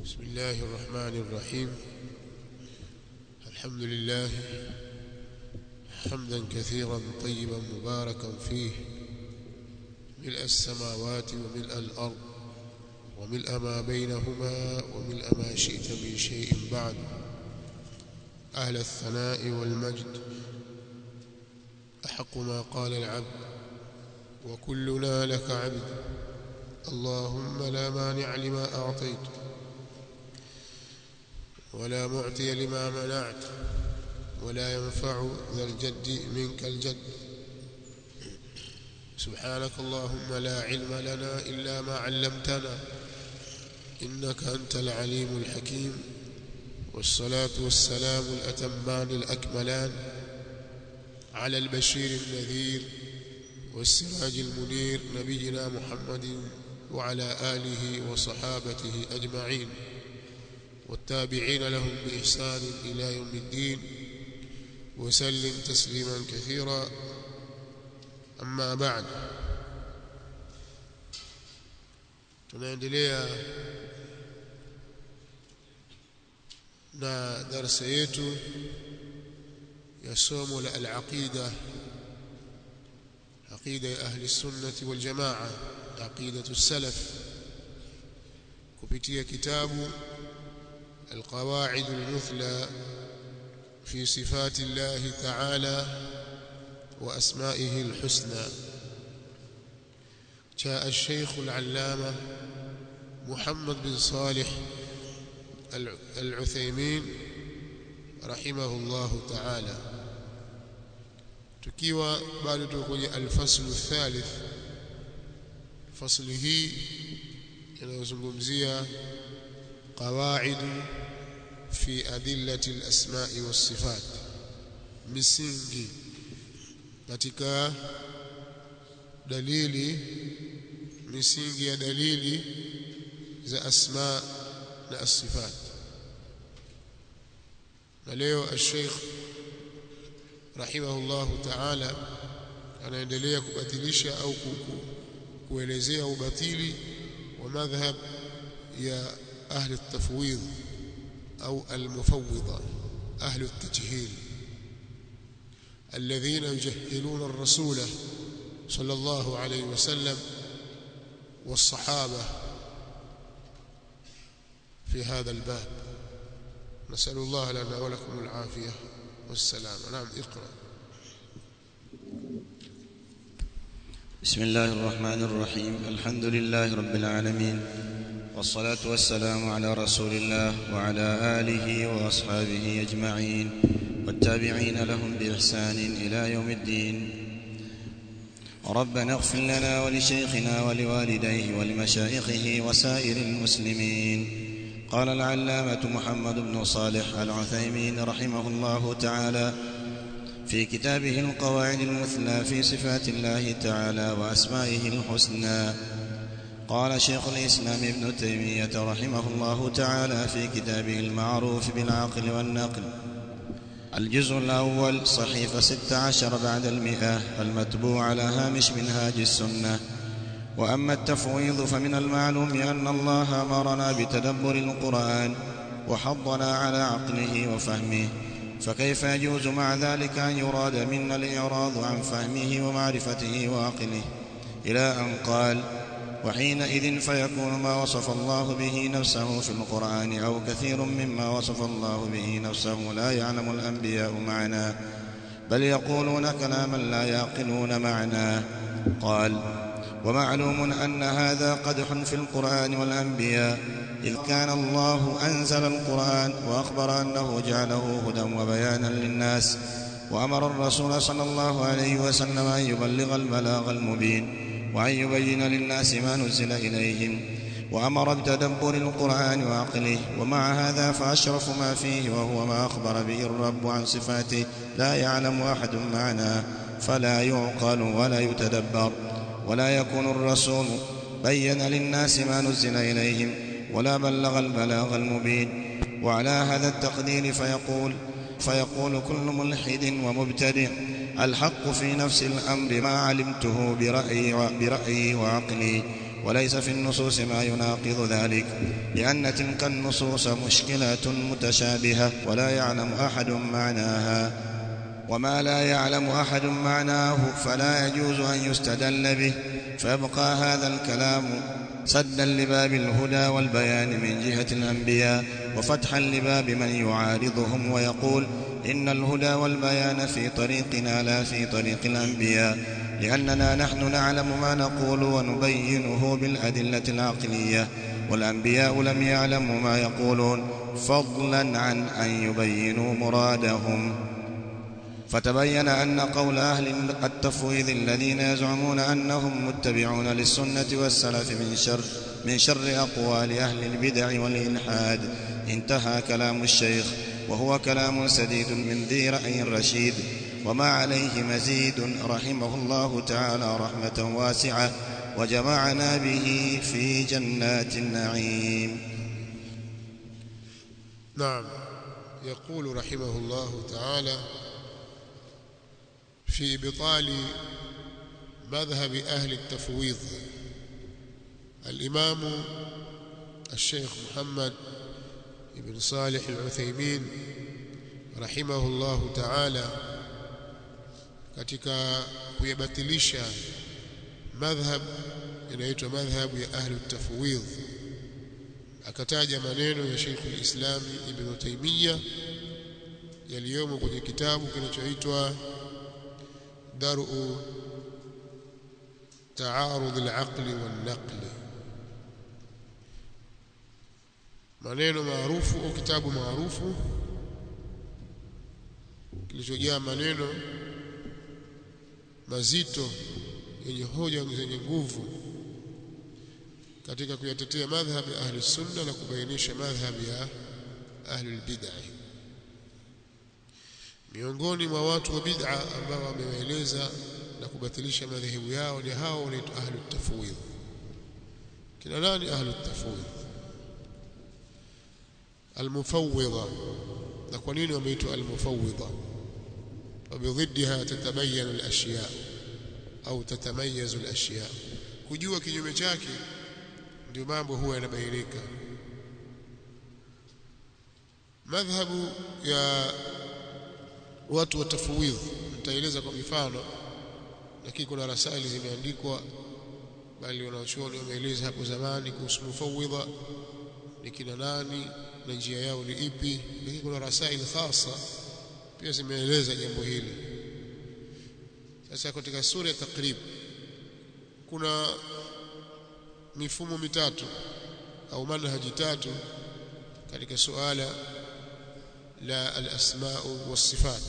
بسم الله الرحمن الرحيم الحمد لله حمدا كثيرا طيبا مباركا فيه ملء السماوات وملء الأرض وملء ما بينهما وملء ما شئت من شيء بعد أهل الثناء والمجد أحق ما قال العبد وكلنا لك عبد اللهم لا مانع لما أعطيت ولا معطي لما منعت ولا ينفع ذا الجد منك الجد سبحانك اللهم لا علم لنا إلا ما علمتنا إنك أنت العليم الحكيم والصلاة والسلام الأتمان الأكملان على البشير النذير والسراج المنير نبينا محمد وعلى آله وصحابته أجمعين والتابعين لهم بإحسان إلى يوم الدين وسلم تسليما كثيرا أما بعد tunaendelea na darasa yetu ya somo la al-aqida aqida ya ahli sunnati wal jamaa aqidatu salaf kupitia kitabu القواعد المثلى في صفات الله تعالى وأسمائه الحسنى جاء الشيخ العلامة محمد بن صالح العثيمين رحمه الله تعالى tukiwa bado tuko kwenye alfaslu thalith fasli hii inayozungumzia qawaidu fi adillati al-asma'i was-sifat misingi katika dalili misingi ya dalili za asma na as-sifat na leo al-sheikh rahimahullahu ta'ala anaendelea kubatilisha au kuelezea ubatili wa madhhab ya ahli at-tafwidh au al-mufawwidha ahli at-tajhil الذين يجهلون الرسول صلى الله عليه وسلم والصحابة في هذا الباب نسأل الله لنا ولكم العافية والسلام نعم اقرأ بسم الله الرحمن الرحيم الحمد لله رب العالمين والصلاة والسلام على رسول الله وعلى آله وأصحابه أجمعين والتابعين لهم بإحسان إلى يوم الدين ربنا اغفر لنا ولشيخنا ولوالديه ولمشايخه وسائر المسلمين قال العلامة محمد بن صالح العثيمين رحمه الله تعالى في كتابه القواعد المثلى في صفات الله تعالى وأسمائه الحسنى قال شيخ الإسلام ابن تيمية رحمه الله تعالى في كتابه المعروف بالعقل والنقل الجزء الأول صحيفة ست عشر بعد المئة المتبوع على هامش منهاج السنة وأما التفويض فمن المعلوم أن الله أمرنا بتدبر القرآن وحضنا على عقله وفهمه فكيف يجوز مع ذلك أن يراد منا الإعراض عن فهمه ومعرفته وعقله إلى أن قال وحينئذ فيكون ما وصف الله به نفسه في القرآن أو كثير مما وصف الله به نفسه لا يعلم الأنبياء معناه بل يقولون كلاما لا يعقلون معناه قال ومعلوم أن هذا قدح في القرآن والأنبياء إذ كان الله أنزل القرآن وأخبر أنه جعله هدى وبيانا للناس وأمر الرسول صلى الله عليه وسلم أن يبلغ البلاغ المبين وأن يبين للناس ما نزل إليهم وأمر بتدبر القرآن وعقله ومع هذا فأشرف ما فيه وهو ما أخبر به الرب عن صفاته لا يعلم أحد معناه فلا يعقل ولا يتدبر ولا يكون الرسول بين للناس ما نزل إليهم ولا بلغ البلاغ المبين وعلى هذا التقدير فيقول فيقول كل ملحد ومبتدع الحق في نفس الأمر ما علمته برأيي, برأيي وعقلي وليس في النصوص ما يناقض ذلك لأن تلك النصوص مشكلات متشابهة ولا يعلم أحد معناها وما لا يعلم أحد معناه فلا يجوز أن يستدل به فيبقى هذا الكلام سدا لباب الهدى والبيان من جهة الأنبياء وفتحا لباب من يعارضهم ويقول إن الهدى والبيان في طريقنا لا في طريق الأنبياء لأننا نحن نعلم ما نقول ونبينه بالأدلة العقلية والأنبياء لم يعلموا ما يقولون فضلا عن أن يبينوا مرادهم فتبين أن قول أهل التفويض الذين يزعمون أنهم متبعون للسنة والسلف من شر من شر أقوال أهل البدع والإلحاد انتهى كلام الشيخ وهو كلام سديد من ذي رأي رشيد وما عليه مزيد رحمه الله تعالى رحمة واسعة وجمعنا به في جنات النعيم نعم يقول رحمه الله تعالى في إبطال مذهب أهل التفويض الإمام الشيخ محمد بن صالح العثيمين رحمه الله تعالى katika kuyabatilisha madhhab inaitwa madhhabu ya ahli tafwidh akataja maneno ya Sheikh al-Islam Ibn Taymiyyah yaliyomo kwenye kitabu kinachoitwa Daru Taarud al-Aql wal-Naql maneno maarufu au kitabu maarufu kilichojaa maneno mazito yenye hoja zenye nguvu katika kuyatetea madhhab ya ahli sunna na kubainisha madhhab ya ahli bid'ah miongoni mwa watu wa bid'a ambao wamewaeleza na kubatilisha madhehebu yao ni hao wanaitwa ahli tafwidh kina nani ahli tafwidh almufawwidha na kwa nini wameitwa almufawwidha وبضدها تتبين الاشياء au tatamayazu alashya kujua kinyume chake ndio mambo huwa yanabainika madhhabu ya watu wa tafwidh nitaeleza kwa mifano lakini kuna rasaili zimeandikwa bali wanachuoni wameeleza hapo zamani kuhusu mufawwidha ni kina nani na njia yao ni ipi lakini kuna rasaili khasa pia zimeeleza jambo hili sasa katika sura ya takrib kuna mifumo mitatu au manhaji tatu katika suala la al-asma was-sifat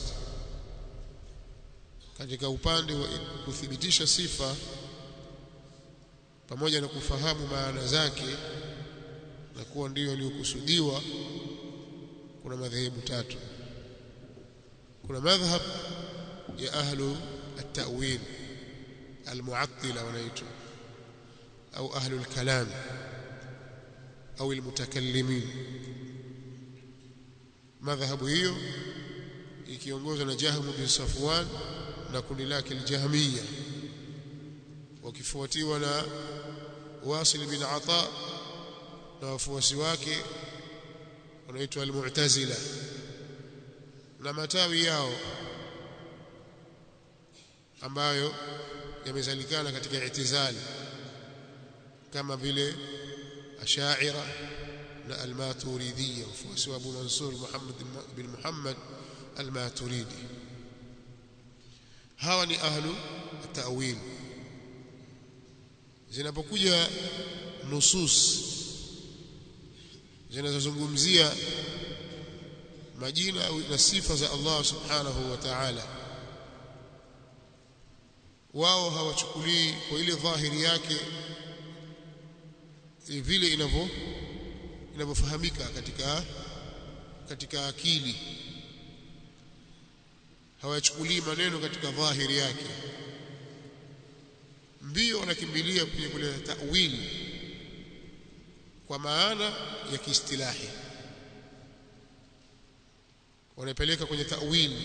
katika upande wa kuthibitisha sifa pamoja na kufahamu maana zake na kuwa ndio yaliyokusudiwa kuna madhehebu tatu kuna madhhab ya ahlu at-ta'wil al-mu'attila wanaitwa au ahlu al-kalam au al-mutakallimin madhhabu hiyo ikiongozwa na Jahm bin Safwan na kundi lake al-Jahmiyya wakifuatiwa na Wasil bin Ata na wafuasi wake wanaitwa al-Mu'tazila na matawi yao ambayo yamezalikana katika itizali kama vile ashaira na al-maturidiyya wafuasi wa Abu Mansur Muhammad bin Muhammad al-Maturidi hawa ni ahlu at-ta'wil zinapokuja nusus zinazozungumzia majina na sifa za Allah subhanahu wa ta'ala wao hawachukulii kwa ile dhahiri yake vile inavyo inavyofahamika katika katika akili hawachukulii maneno katika dhahiri yake mbio wanakimbilia kwenye kuleta ta'wili kwa maana ya kiistilahi wanapeleka kwenye ta'wili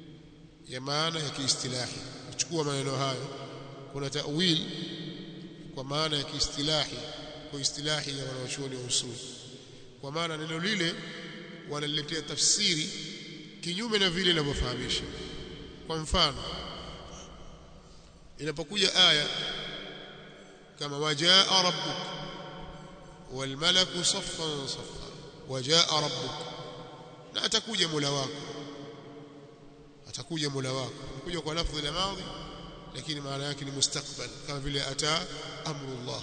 ya maana ya kiistilahi kuchukua maneno hayo kuna ta'wil kwa maana ya kiistilahi kwa istilahi ya wanawachuoni wa usul kwa maana neno lile wanaliletea tafsiri kinyume na vile linavyofahamisha kwa mfano inapokuja aya kama wajaa rabbuk walmalaku saffan saffa wajaa rabbuk na atakuja mola wako atakuja mola wako kuja kwa lafdhi la madhi lakini maana yake ni mustakbal kama vile ata amrullah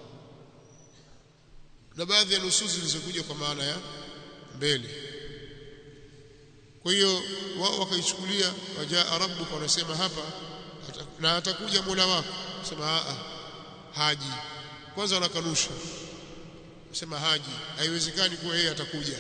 na baadhi ya nususi zilizokuja kwa maana ya mbele kwa hiyo wao wakaichukulia wajaa rabbuka wanasema hapa na atakuja mola wako sema a haji kwanza wanakanusha sema haji haiwezekani kuwa yeye atakuja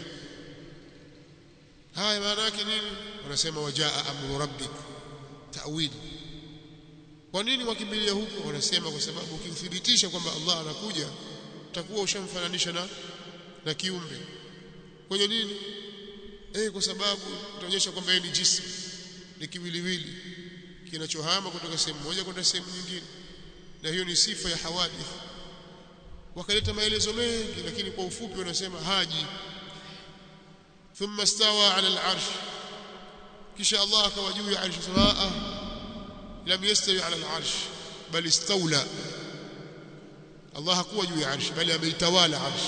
haya maana yake nini wanasema wajaa amru rabbik ta'wili kwa nini wakimbilia huko wanasema kwa sababu ukithibitisha kwamba Allah anakuja utakuwa ushamfananisha na na kiumbe kwenye nini eh kwa sababu utaonyesha kwamba yeye ni jismu ni kiwiliwili kinachohama kutoka sehemu moja kwenda sehemu nyingine na hiyo ni sifa ya hawadith wakaleta maelezo mengi lakini kwa ufupi wanasema haji thumma stawa ala al-arsh kisha Allah akawa juu ya arsh samaa lam yastawi ala al-arsh bal istawla Allah hakuwa juu ya arsh bali ameitawala arsh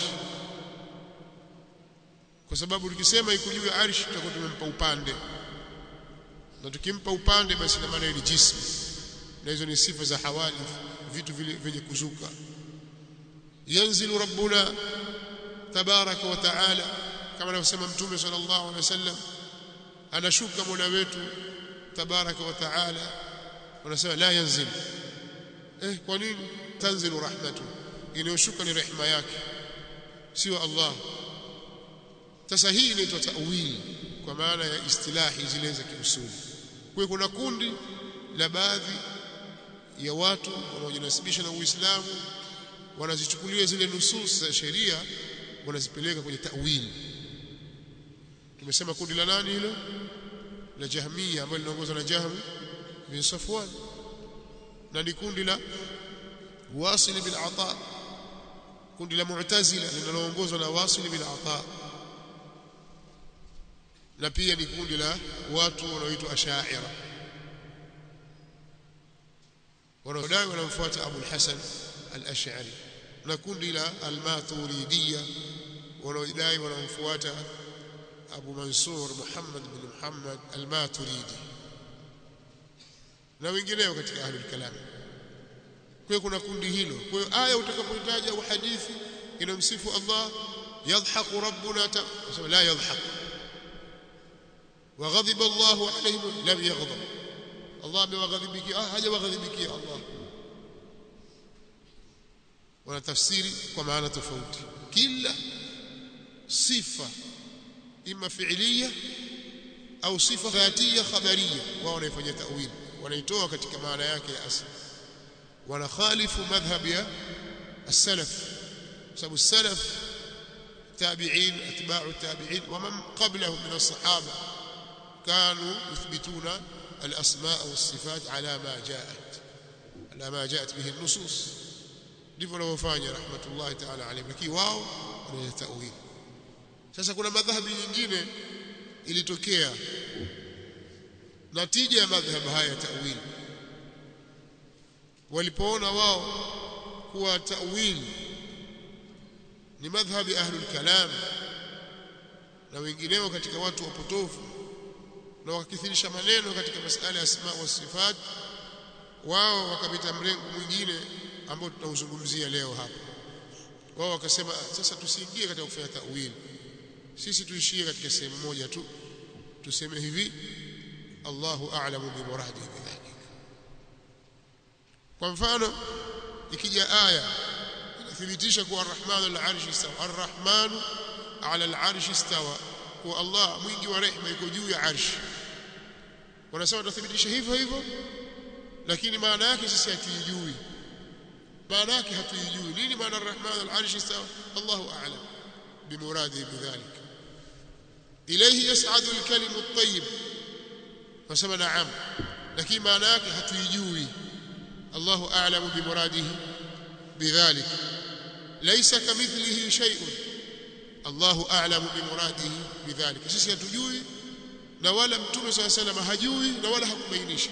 kwa sababu tukisema iko juu ya arsh tutakuwa tumempa upande na tukimpa upande basi na maana ni jismu na hizo ni sifa za hawadith vitu vile vyenye kuzuka yanzilu rabbuna tabaraka wa taala kama anavyosema mtume sallallahu alaihi wasallam anashuka mola wetu tabaraka wa taala wanasema la yanzil eh kwa nini tanzilu rahmatu inayoshuka ni rehema yake sio Allah sasa hii inaitwa ta'wil kwa maana ya istilahi zile za kiusuli kwa kuna kundi la baadhi ya watu wanaojinasibisha na Uislamu wanazichukulia zile nusus za sheria wanazipeleka kwenye ta'wil tumesema kundi la nani hilo la Jahmiya ambalo linaongozwa na Jahm bin Safwan na ni kundi la Wasil bin Ata kundi la Mu'tazila linaloongozwa na Wasil bin Ata na pia ni kundi la watu wanaoitwa Ash'ira wanaodai wanamfuata Abu al-Hasan al-Ash'ari na kundi la al-Maturidiyya wanaodai wanamfuata Abu Mansur Muhammad bin Muhammad al-Maturidi na wengineo katika ahli al-kalam kwa kuna kundi hilo kwa hiyo aya utakapotaja au hadithi inamsifu Allah yadhaku rabbuna tasema la yadhak وغضب الله عليهم لم يغضب الله بوغضبك اه haja waghadhibikia Allah wana tafsiri kwa maana tofauti kila sifa ima fi'liya au sifa dhatiya khabariya wao wanaifanyia ta'wil wanaitoa katika maana yake ya asili wanakhalifu madhhab ya السلف sababu السلف تابعين اتباع التابعين ومن قبلهم من الصحابه كانوا يثبتون الأسماء والصفات على ما جاءت على ما جاءت به النصوص ndivyo wanavyofanya rahmatullahi ta'ala alayhi lakini wao wanaleta tawili sasa kuna madhhabi nyingine ilitokea natija ya madhhabu haya ya tawili walipoona wao kuwa tawili ni madhhabi ahlul kalam na wengineo katika watu wapotofu na wakakithirisha maneno katika masala ya asma wa sifat wao wakapita mrengo mwingine ambao tutauzungumzia leo hapa wao wakasema sasa tusiingie katika kufanya tawili sisi tuishie katika sehemu moja tu tuseme hivi Allahu a'lamu bi muradi bidhalik kwa mfano ikija aya inathibitisha kuwa ar-rahmanu al-arshi istawa ar-rahmanu 'ala al-arshi istawa kuwa Allah mwingi wa rehema yuko juu ya arshi wanasema tutathibitisha hivyo hivyo lakini maana yake sisi hatuijui maana yake hatuijui nini maana ar-rahman al-arsh istawa Allahu a'lam bimuradi bidhalik ilayhi yas'adu al-kalimu at-tayyib wasema na'am lakini maana yake hatuijui Allahu a'lamu bimuradihi bidhalik laysa kamithlihi shay'un Allahu a'lamu bimuradihi bidhalik sisi hatujui na wala mtume swalla sallam hajui na wala hakubainisha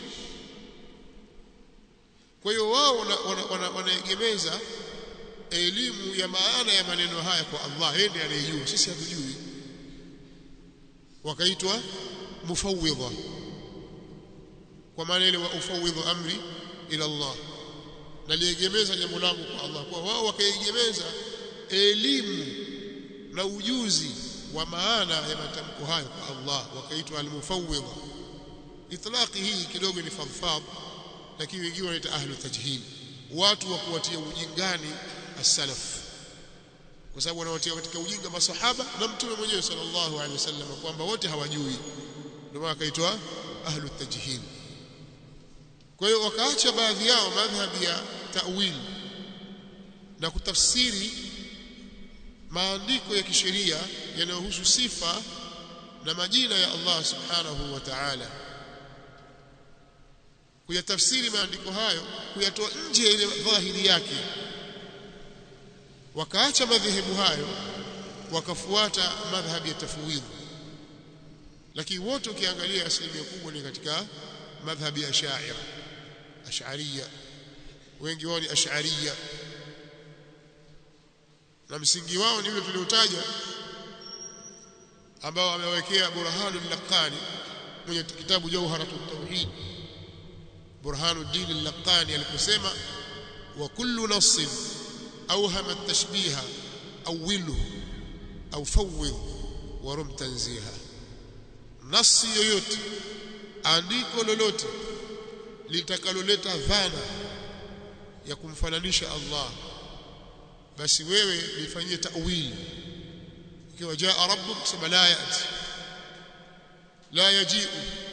kwa hiyo wao wanaegemeza wana, wana elimu ya maana ya maneno haya kwa Allah yeye ndiye anayejua sisi hatujui wakaitwa mufawwidha kwa maana ile wa ufawwidhu amri ila Allah naliegemeza jambo langu kwa Allah kwa wao wakaegemeza elimu na ujuzi wa maana ya matamko hayo kwa Allah wakaitwa al-mufawwidha itlaqi hii kidogo ni fadhfadh lakini wengine wanaita ahlu tajhil watu wa kuwatia ujingani as-salaf kwa sababu wanawatia katika ujinga masahaba na mtume mwenyewe sallallahu alaihi wasallam kwamba wote hawajui ndio maana akaitwa ahlu tajhil kwa hiyo wakaacha baadhi yao madhhabi ya ta'wil na kutafsiri maandiko ya kisheria yanayohusu sifa na majina ya Allah subhanahu wa ta'ala kuyatafsiri maandiko hayo kuyatoa nje ile dhahiri yake wakaacha madhehebu hayo wakafuata madhhabi ya tafwidh lakini wote ukiangalia asilimia kubwa ni katika madhhabi ya Ash'ari Ash'ariyya wengi wao ni Ash'ariyya na msingi wao ni ule tuliotaja ambao amewekea Burhanul Laqani mwenye kitabu Jawharatut Tauhid Burhanuddin Al-Laqani aliposema wa kullu nassin awhama at-tashbiha awwilhu au fawwidh wa rum tanziha nasi yoyote andiko lolote litakaloleta dhana ya kumfananisha Allah basi wewe lifanyie ta'wili ikiwa jaa rabbuk sema la yati la yaji'u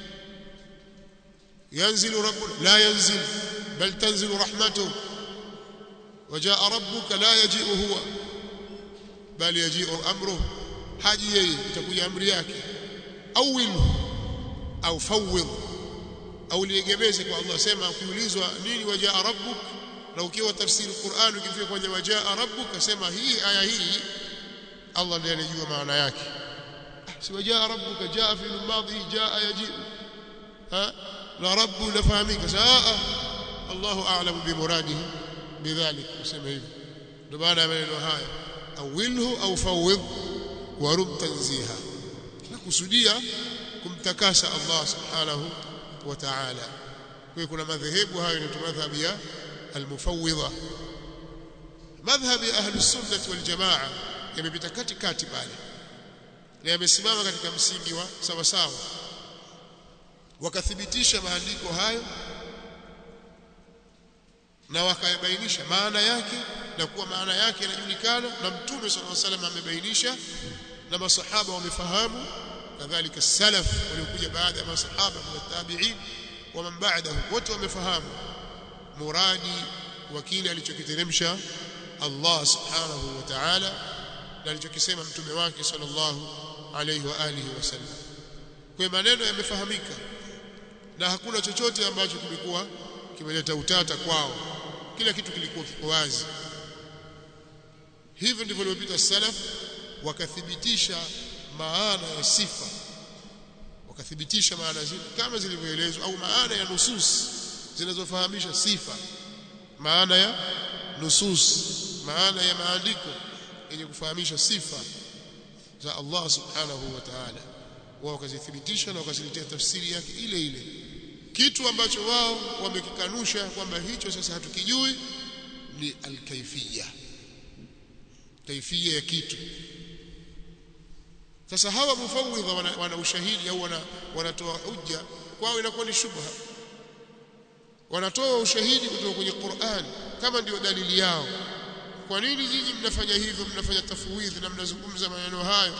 ينزل ربنا لا ينزل بل تنزل رحمته وجاء ربك لا يجيء هو بل يجيء امره haji yeye itakuja amri yake awil au fawwid au liegemeze kwa Allah sema ukiulizwa nini wajaa rabbuk na ukiwa tafsiri Qur'an ukifika kwenye wajaa rabbuk sema hii aya hii Allah ndiye anajua maana yake si wajaa rabbuka jaa fi al-madhi jaa yaji'u ha na rabbu lafahamika saa Allahu a'lamu bimuradihi bidhalik useme hivi ndio maana ya maneno haya awilhu au fawwidh wa rum tanziha nakusudia kumtakasa Allah subhanahu wa ta'ala kwa kuna madhehebu hayo ni madhhabi ya al-mufawwidha madhhabi ahli sunnah wal jamaa yamepita katikati pale na yamesimama katika msingi wa sawa sawa wakathibitisha maandiko hayo na wakayabainisha maana yake na kuwa maana yake inajulikana na mtume sallallahu alaihi wasallam amebainisha na masahaba wamefahamu kadhalika salaf waliokuja baada ya masahaba na tabi'in wa man ba'dahu wote wamefahamu muradi wa kile alichokiteremsha Allah subhanahu wa ta'ala na alichokisema mtume wake sallallahu alaihi wa alihi wasallam kwa maneno yamefahamika na hakuna chochote ambacho kilikuwa kimeleta utata kwao kila kitu kilikuwa kiko wazi hivyo ndivyo waliopita salaf wakathibitisha maana ya sifa wakathibitisha maana zile kama zilivyoelezwa au maana ya nusus zinazofahamisha sifa maana ya nusus maana ya maandiko yenye kufahamisha sifa za Allah subhanahu wa ta'ala wao wakazithibitisha na wakaziletea tafsiri yake ile ile kitu ambacho wao wamekikanusha kwamba hicho sasa hatukijui ni alkaifia kaifia ya kitu sasa hawa mufawidha wana, wana ushahidi au wana, wanatoa hujja kwao inakuwa ni shubha wanatoa ushahidi kutoka kwenye Qur'an kama ndio dalili yao kwa nini nyinyi mnafanya hivyo mnafanya tafwidhi na mnazungumza maneno hayo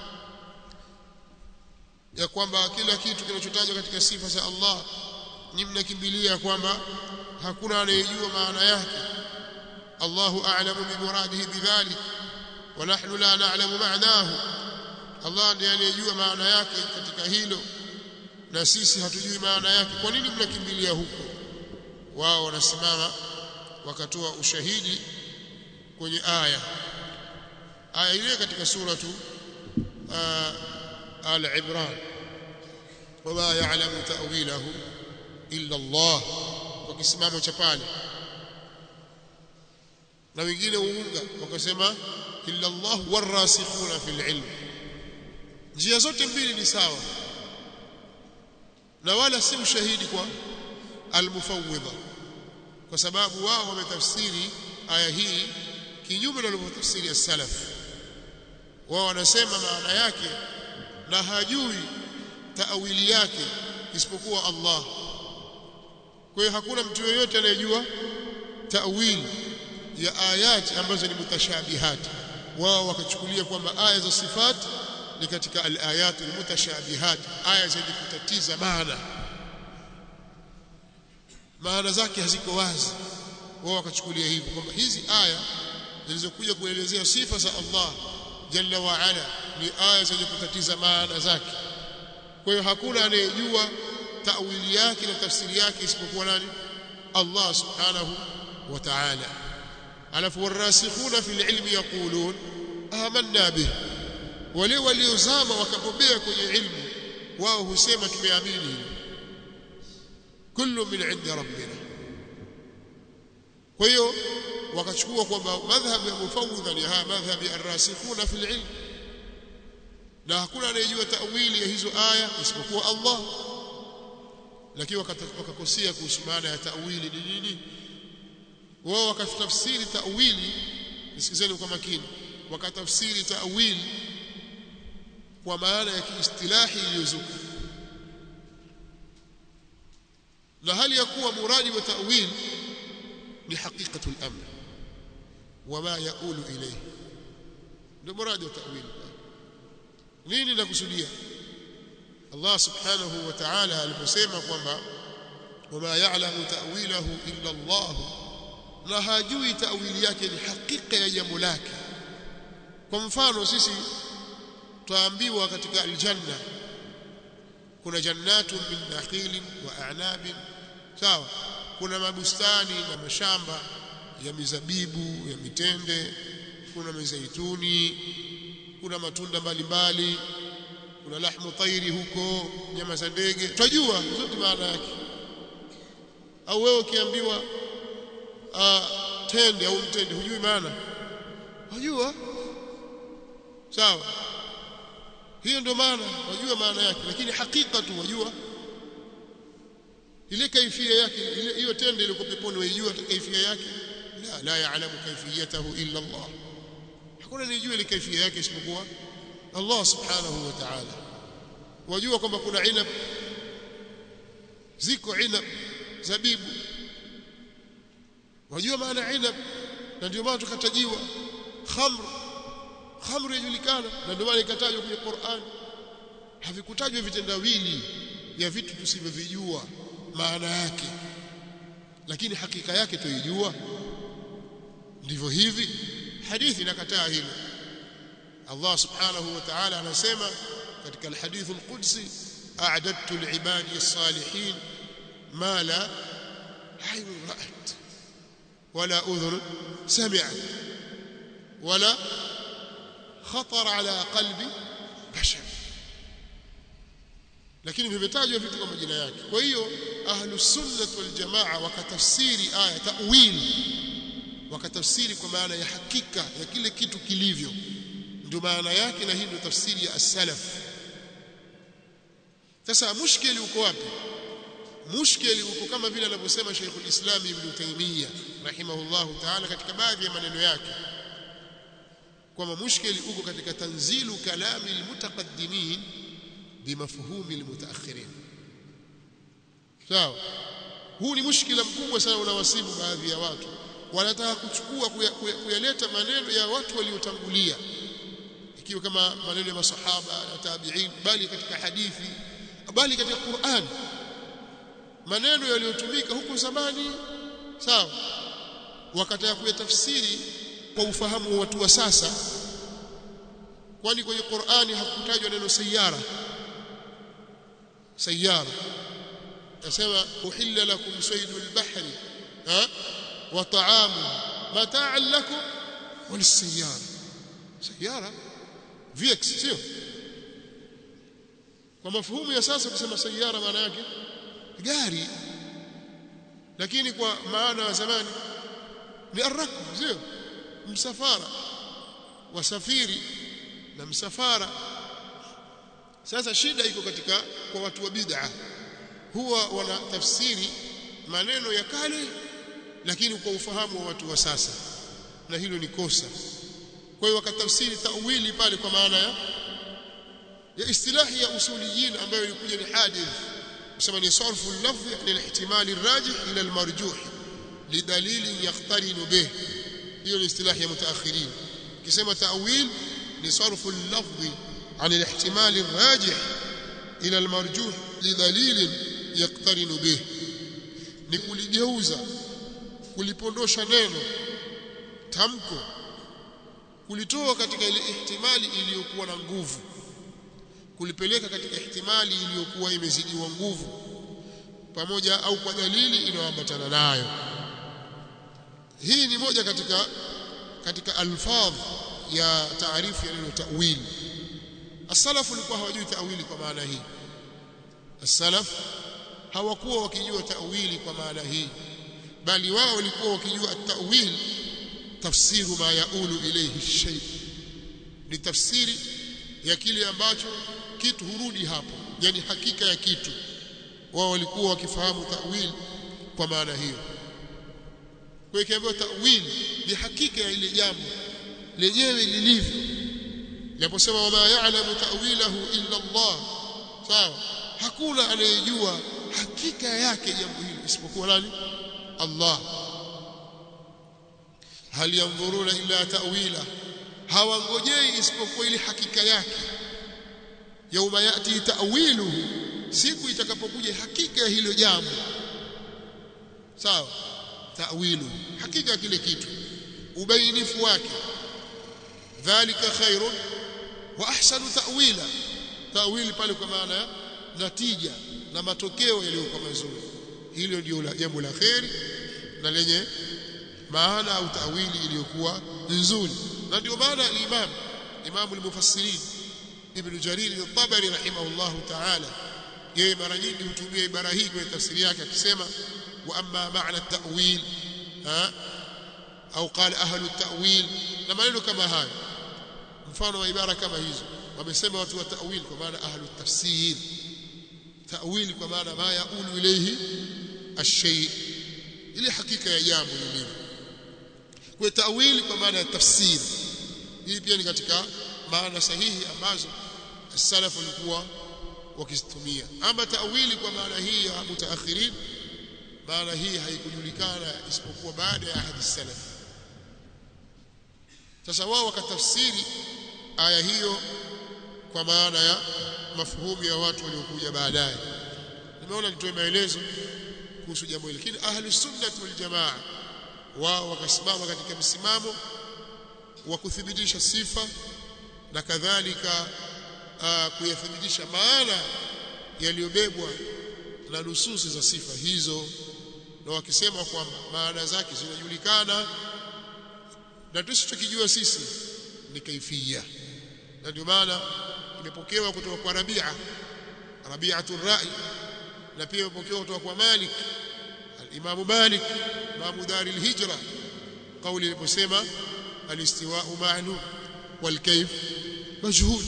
ya kwamba kila kitu kinachotajwa katika sifa za Allah ni mnakimbilia kwamba hakuna anayejua maana yake Allahu a'lamu bi muradihi bidhalik wa nahnu la na'lamu ma'nahu Allah ndiye anayejua maana yake katika hilo na sisi hatujui maana yake kwa nini mnakimbilia huko wao wanasimama wakatoa ushahidi kwenye aya aya ile katika suratu al-Imran wama ya'lamu ta'wilahu illa Allah kwa kisimamo cha pale na wengine uunga wakasema illa Allah warasikhuna fil ilm njia zote mbili ni sawa na wala si ushahidi kwa almufawwidha kwa sababu wao wametafsiri aya hii kinyume na walivyotafsiri as-salaf wao wanasema maana yake na hajui taawili yake isipokuwa Allah kwa hiyo hakuna mtu yeyote anayejua taawili ya ayati ambazo ni mutashabihat wao wakachukulia kwamba aya za sifat ni katika al-ayat al-mutashabihat aya zenye kutatiza maana maana zake haziko wazi wao wakachukulia hivyo kwamba hizi aya zilizokuja kuelezea sifa za Allah jalla wa ala ni aya zenye kutatiza maana zake kwa hiyo hakuna anayejua tawili yake na tafsiri yake isipokuwa nani Allah subhanahu wa ta'ala alafu warasikhuna fil ilmi yaqulun amanna bih wale waliozama wakabobea kwenye ilmu wao husema tumeamini kullu min indi rabbina kwa hiyo wakachukua kwamba madhhab ya mufawwidha ni haya madhhab ya arrasikhuna fil ilm na hakuna anayejua tawili ya hizo aya isipokuwa Allah lakini wakakosea kuhusu maana ya tawili ni nini wao wakatafsiri tawili nisikizeni kwa makini wakatafsiri tawili kwa maana ya kiistilahi iliyozuka na hali ya kuwa muradi wa tawil ni haqiqatul amr wama yaulu ilayhi ndio muradi wa tawil nini nakusudia Allah subhanahu wa ta'ala aliposema kwamba wama ya'lamu ta'wilahu illa Allah na hajui ta'wili yake ni hakika ya jambo lake kwa mfano sisi twaambiwa katika aljanna kuna jannatu min nakhilin wa a'nabin sawa kuna mabustani na mashamba ya mizabibu ya mitende kuna mizaituni kuna matunda mbalimbali kuna lahmu tairi huko nyama za ndege twajua zote maana yake au wewe ukiambiwa tende au mtende hujui maana wajua sawa hiyo ndio maana wajua maana yake lakini hakika tu wajua ile kaifia yake ile hiyo tende ile peponi waijua kaifia yake la la yaalamu kaifiyatahu illa Allah hakuna anijua ile kaifia yake isipokuwa Allah subhanahu wa ta'ala wajua kwamba kuna inab ziko inab zabibu wajua maana inab na ndio maana tukatajiwa khamr khamr yajulikana na ndio maana ikatajwa kwenye Qur'an havikutajwa vitendawili ya vitu tusivyovijua maana yake lakini hakika yake tuijua ndivyo hivi hadithi inakataa hilo Allah subhanahu wa ta'ala anasema katika alhadith alqudsi a'dadtu li'ibadi as-salihin ma la aynun ra'at wala udhun sami'at wala khatar ala qalbi bashar lakini vimetajwa vitu kwa majina yake kwa hiyo ahlus sunnah wal jamaa wakatafsiri aya ta'wil wakatafsiri kwa maana ya hakika ya kile kitu kilivyo ndio maana yake na hii ndio tafsiri ya as-salaf sasa mushkili uko wapi mushkili uko kama vile anavyosema Sheikhul Islam Ibn Taymiyyah rahimahullahu ta'ala katika baadhi ya maneno yake kwamba mushkili uko katika tanzilu kalami almutaqaddimin bimafhumi almutaakhirin sawa huu ni mushkila mkubwa sana unawasibu baadhi ya watu wanataka kuchukua kuyaleta maneno ya watu waliotangulia ikiwa kama maneno ya masahaba na tabi'in bali katika hadithi bali katika Qur'an maneno yaliyotumika huko zamani sawa wakataka kuyatafsiri kwa ufahamu wa watu wa sasa kwani kwenye Qur'ani hakutajwa neno sayara sayara nasema uhilla lakum saydul bahri ha wa ta'amu mata'an lakum walisayara sayara vx sio kwa mafuhumu ya sasa kusema sayara maana yake gari lakini kwa maana ya zamani ni arrakb sio msafara wasafiri na msafara sasa shida iko katika kwa watu wa bid'a huwa wana tafsiri maneno ya kale lakini kwa ufahamu wa watu wa sasa na hilo ni kosa kwa hiyo wakatafsiri tawili pale kwa maana ya ya istilahi ya usuliyin ambayo ilikuja ni hadith kusema ni sarfu al-lafzi an al-ihtimali ar-rajih ila al-marjuh lidalili yaqtarinu bih hiyo ni istilahi ya mutaakhirin kisema ta'wil ni sarfu al-lafzi an al-ihtimali ar-rajih ila al-marjuh lidalili yaqtarinu bih ni kuligeuza kulipondosha neno tamko kulitoa katika ile ihtimali iliyokuwa na nguvu kulipeleka katika ihtimali iliyokuwa imezidiwa nguvu pamoja au kwa dalili inayoambatana nayo hii ni moja katika katika alfadh ya taarifu ya neno ta'wili as-salaf walikuwa hawajui ta'wili kwa maana hii as-salaf hawakuwa wakijua ta'wili kwa maana hii bali wao walikuwa wakijua at-ta'wil tafsiru ma yaulu ilayhi shay ni tafsiri ya kile ambacho kitu hurudi hapo yani hakika ya kitu wao walikuwa wakifahamu ta'wil kwa maana hiyo kwa hiyo ta'wil ni hakika ya ile jambo lenyewe lilivyo Naposema wama ya'lamu ta'wilahu illa Allah sawa hakuna anayejua hakika yake jambo hili isipokuwa nani Allah hal yanzuruna illa ta'wila hawangojei isipokuwa ile hakika yake yauma yati ta'wiluhu siku itakapokuja hakika ya hilo jambo sawa ta'wilu hakika kile kitu ubainifu wake dhalika khairun wa ahsanu ta'wila ta'wili pale kwa maana ya natija na matokeo yaliyokuwa mazuri hilo ndio jambo la khairi na lenye maana au ta'wili iliyokuwa nzuri na ndio maana al-imam imam al-mufassirin ibn jarir al-tabari rahimahullah ta'ala yeye mara nyingi hutumia ibara hii kwenye tafsiri yake akisema wa amma ma'na at-ta'wil ha au qala ahlu at-ta'wil na maneno kama hayo mfano wa ibara kama hizo wamesema watu wa ta'wil kwa maana ahlu tafsir ta'wil kwa maana ma yaulu ilayhi ash-shay ile hakika ya jambo lilivyo kwa ta'wil kwa maana ya tafsir hii pia ni katika maana sahihi ambazo salaf walikuwa wakizitumia ama ta'wili kwa maana hii ya mutaakhirin maana hii haikujulikana isipokuwa baada ya ahadi salaf sasa wao wakatafsiri aya hiyo kwa maana ya mafuhumu ya watu waliokuja baadaye nimeona nitoe maelezo kuhusu jambo hili lakini ahli sunnah wal jamaa wao wakasimama katika msimamo wa kuthibitisha sifa na kadhalika kuyathibitisha maana yaliyobebwa na nususi za sifa hizo na wakisema kwamba maana zake zinajulikana na tusichokijua sisi ni kaifia na ndio maana imepokewa kutoka kwa Rabia Rabi'atu Ra'i na pia imepokewa kutoka kwa Malik al-Imam Malik Imam Dar al-Hijra kauli iliposema al-istiwa'u ma'lum wal kayf majhul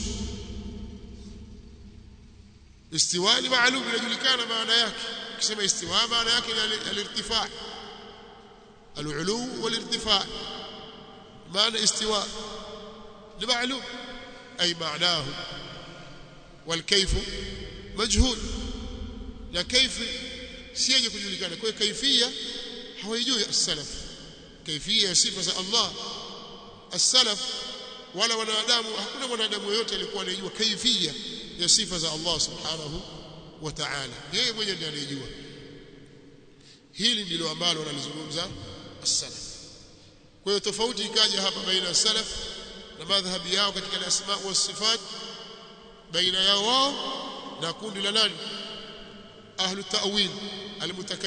istiwa ni maalum inajulikana maana yake ukisema istiwa maana yake ni al-irtifa' al-ulu wal-irtifa' maana istiwa ni maalum ay معناه والكيف مجهول na kaifi si yenye kujulikana kwa kaifia hawajui as-salaf kaifia ya sifa za Allah as-salaf wala wanadamu hakuna mwanadamu yote alikuwa anajua kaifia ya sifa za Allah subhanahu wa ta'ala yeye mwenyewe ndiye anayejua hili ndilo ambalo wanalizungumza as-salaf kwa hiyo tofauti ikaja hapa baina ya salaf na madhhabi yao katika al-asma wa sifat baina yao wao na kundi la nani ahlu ta'wil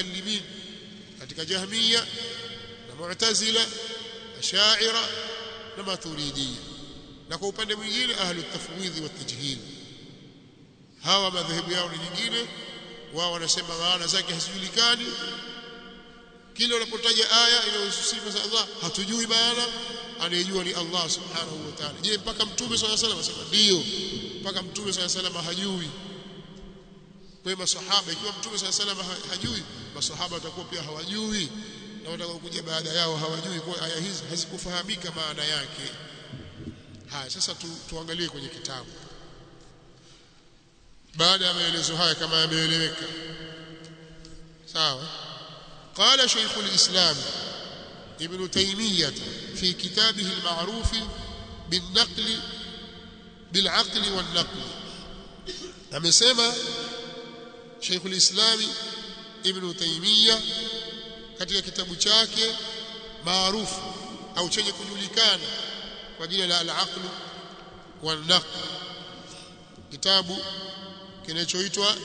almutakallimin katika jahmiya na mu'tazila asha'ira na maturidiyya na kwa upande mwingine ahlu tafwidhi wa tajhil hawa madhehebu yao ni nyingine wao wanasema maana zake hazijulikani kile unapotaja aya inayohusu sifa za Allah hatujui maana anayejua ni Allah subhanahu wa ta'ala je mpaka mtume swalla salam asema ndio mpaka mtume swalla salam hajui kwa masahaba ikiwa mtume swalla salam hajui masahaba watakuwa pia hawajui na watakaokuja baada yao hawajui kwa aya hizi hazikufahamika maana yake haya sasa tu, tuangalie kwenye kitabu baada ya maelezo haya kama yameeleweka sawa قال شيخ الإسلام ابن تيمية في كتابه المعروف بالنقل بالعقل والنقل amesema Sheikh al-Islam Ibn Taymiyyah katika kitabu chake maarufu au chenye kujulikana kwa jina la al-aql wal-naql kitabu kinachoitwa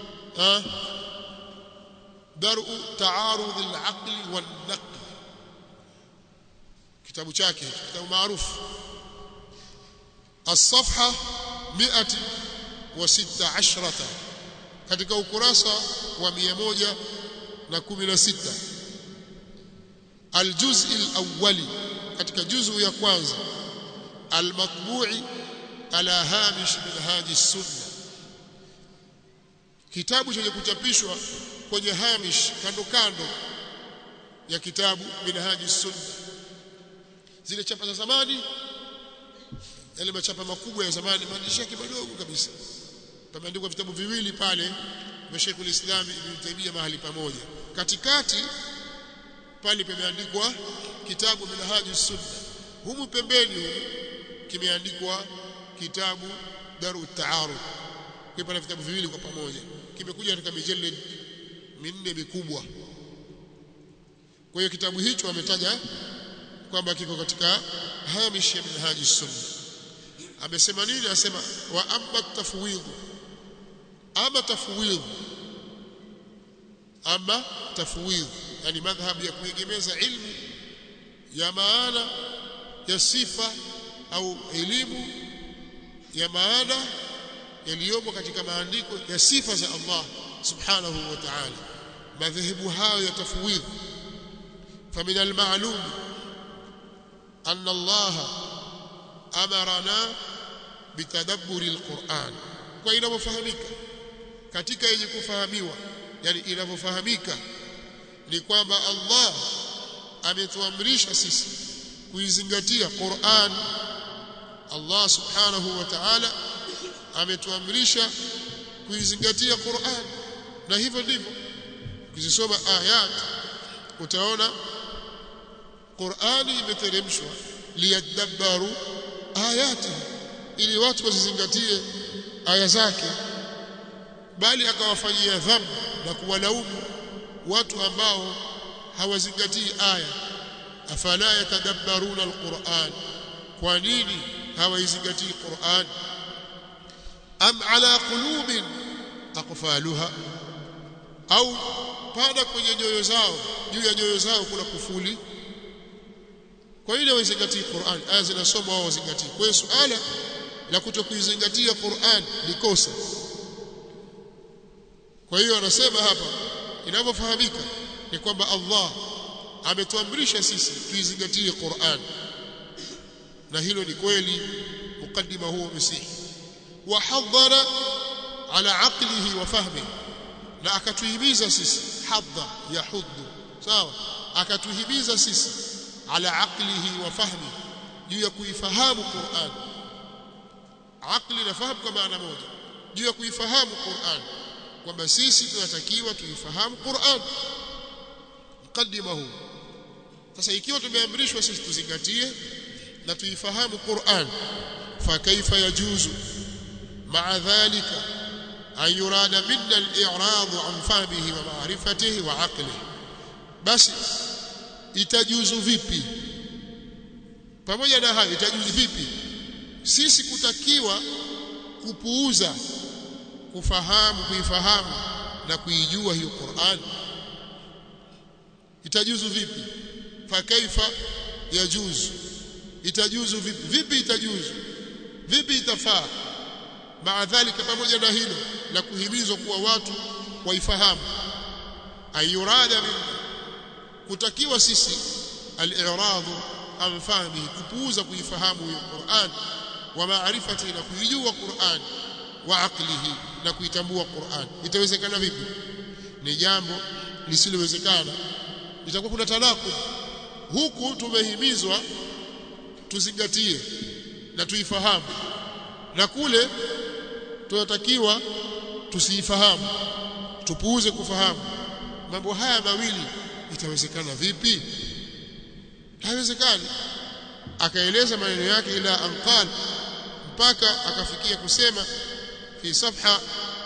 درء تعارض العقل والنقل kitabu chake kitabu maarufu الصفحه 116 katika ukurasa wa 116 الجزء الاولي katika juzu ya kwanza المطبوع على هامش منهاج السنه kitabu chenye kuchapishwa kwenye hamish kando kando ya kitabu minhaji sunna zile chapa za zamani yale machapa makubwa ya zamani maandishi yake madogo kabisa pameandikwa vitabu viwili pale vya Sheikh ulislam Ibn Taymiyyah mahali pamoja katikati pale pameandikwa kitabu minhaji sunna humu pembeni humu kimeandikwa kitabu daru taarud kwa pana vitabu viwili kwa pamoja kimekuja katika mijalid minne mikubwa kwa hiyo kitabu hicho ametaja kwamba kiko katika hamish ya minhaji sunna amesema nini anasema wa amma tafwid ama tafwid ama tafwid yani madhhab ya kuegemeza ilmu ya maana ya sifa au elimu ya maana yaliyomo katika maandiko ya sifa za Allah subhanahu wa ta'ala madhehebu hayo ya tafwidh فمن المعلوم أن الله أمرنا بتدبر القرآن وإنavyofahamika katika yenye kufahamiwa yani inavyofahamika ni kwamba Allah ametuamrisha sisi kuizingatia Qur'an Allah subhanahu wa ta'ala ametuamrisha kuizingatia Qur'an na hivyo ndivyo ukizisoma ayat utaona Qur'ani imeteremshwa liyadabbaru ayati ili watu wazizingatie aya zake bali akawafanyia dhambi na kuwalaumu watu ambao hawazingatii aya afala yatadabbaruna alquran kwa nini hawaizingatii Qur'an am ala qulubin aqfaluha au pada kwenye nyoyo zao juu ya nyoyo zao kuna kufuli kwa ile wazingatie Qur'an aya zinasomwa wao wazingatie kwa hiyo suala la kutokuizingatia Qur'an ni kosa kwa hiyo anasema hapa inavyofahamika ni kwamba Allah ametuamrisha sisi tuizingatie Qur'an na hilo ni kweli mukaddima huo msihi wa hadhara ala aqlihi wa fahmihi na akatuhimiza sisi hadha yahuddu sawa akatuhimiza sisi ala aqlihi wa fahmi juu ya kuifahamu Qur'an aqli na fahamu kwa maana moja juu ya kuifahamu Qur'an kwamba sisi tunatakiwa tuifahamu Qur'an mkaddima huu sasa ikiwa tumeamrishwa sisi tuzingatie na tuifahamu Qur'an fa kaifa yajuzu ma'a dhalika أن يراد منا الإعراض عن فهمه ومعرفته وعقله بس itajuzu vipi pamoja na hayo itajuzu vipi sisi kutakiwa kupuuza kufahamu kuifahamu na kuijua hiyo Qur'an itajuzu vipi fa kaifa yajuzu itajuzu vipi vipi itajuzu vipi itafaa maadhalika pamoja na hilo la kuhimizwa kuwa watu waifahamu ayurada min kutakiwa sisi al-i'rad an fahmi kupuuza kuifahamu hiyo Qur'an wa maarifati na kuijua Qur'an wa aqlihi na kuitambua Qur'an itawezekana vipi ni jambo lisilowezekana itakuwa kuna talaku huku tumehimizwa tuzingatie na tuifahamu na kule tunatakiwa tusiifahamu tupuuze kufahamu mambo haya mawili itawezekana vipi haiwezekani akaeleza maneno yake ila anqal mpaka akafikia kusema fi safha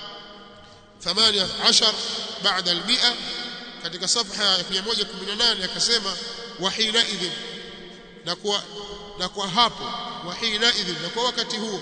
18 baada al-100 katika safha ya 118 akasema wahina idhin na kwa na kwa hapo wahina idhin na kwa wakati huo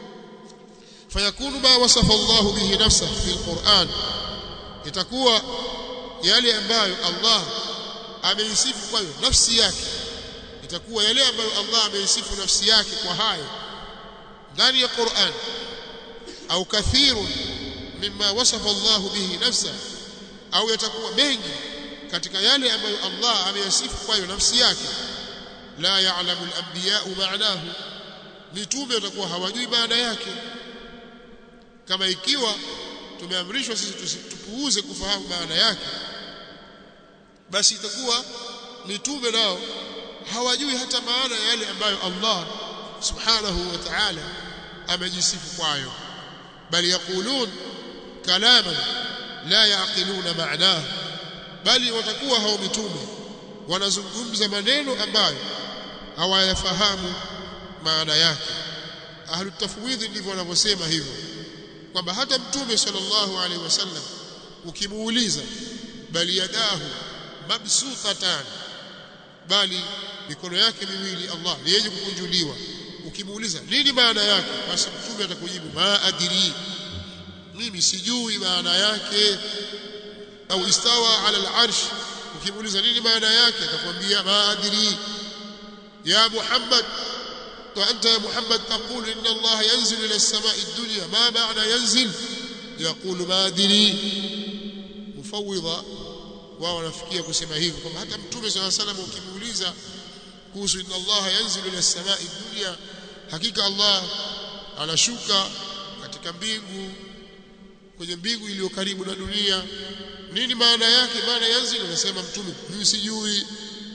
fayakunu ma wasafa Allah bihi nafsahu fi al-Qur'an itakuwa yale ambayo Allah ameisifu kwayo nafsi yake itakuwa yale ambayo Allah ameisifu nafsi yake kwa hayo ndani ya Qur'an au kathirun mimma wasafa Allah bihi nafsa au yatakuwa mengi katika yale ambayo Allah ameyasifu kwayo nafsi yake la ya'lamu al-anbiya ma'nahu mitume watakuwa hawajui maana yake kama ikiwa tumeamrishwa sisi tupuuze kufahamu maana yake basi itakuwa mitume nao hawajui hata maana ya yale ambayo Allah subhanahu wa ta'ala amejisifu kwayo bali yakulun kalaman la yaqiluna ma'nahu bali watakuwa hao mitume wanazungumza maneno ambayo hawayafahamu maana yake ahlu tafwidh ndivyo wanavyosema hivyo kwamba hata mtume sallallahu alaihi wasallam ukimuuliza bali yadahu mabsutatan bali mikono yake miwili Allah ni yenye kukunjuliwa ukimuuliza nini maana yake basi mtume atakujibu ma adiri mimi sijui maana yake au istawa ala al-arsh ukimuuliza nini maana yake atakwambia ma adiri ya Muhammad وأنت يا محمد تقول إن الله ينزل إلى السماء الدنيا ما معنى ينزل يقول ما أدري مفوضة wao wanafikia kusema hivyo kwamba hata mtume swalla salam ukimuuliza kuhusu inna Allah yanzilu ila samai dunya hakika Allah anashuka katika mbingu kwenye mbingu iliyo karibu na dunia nini maana yake maana yanzilu anasema mtume mimi sijui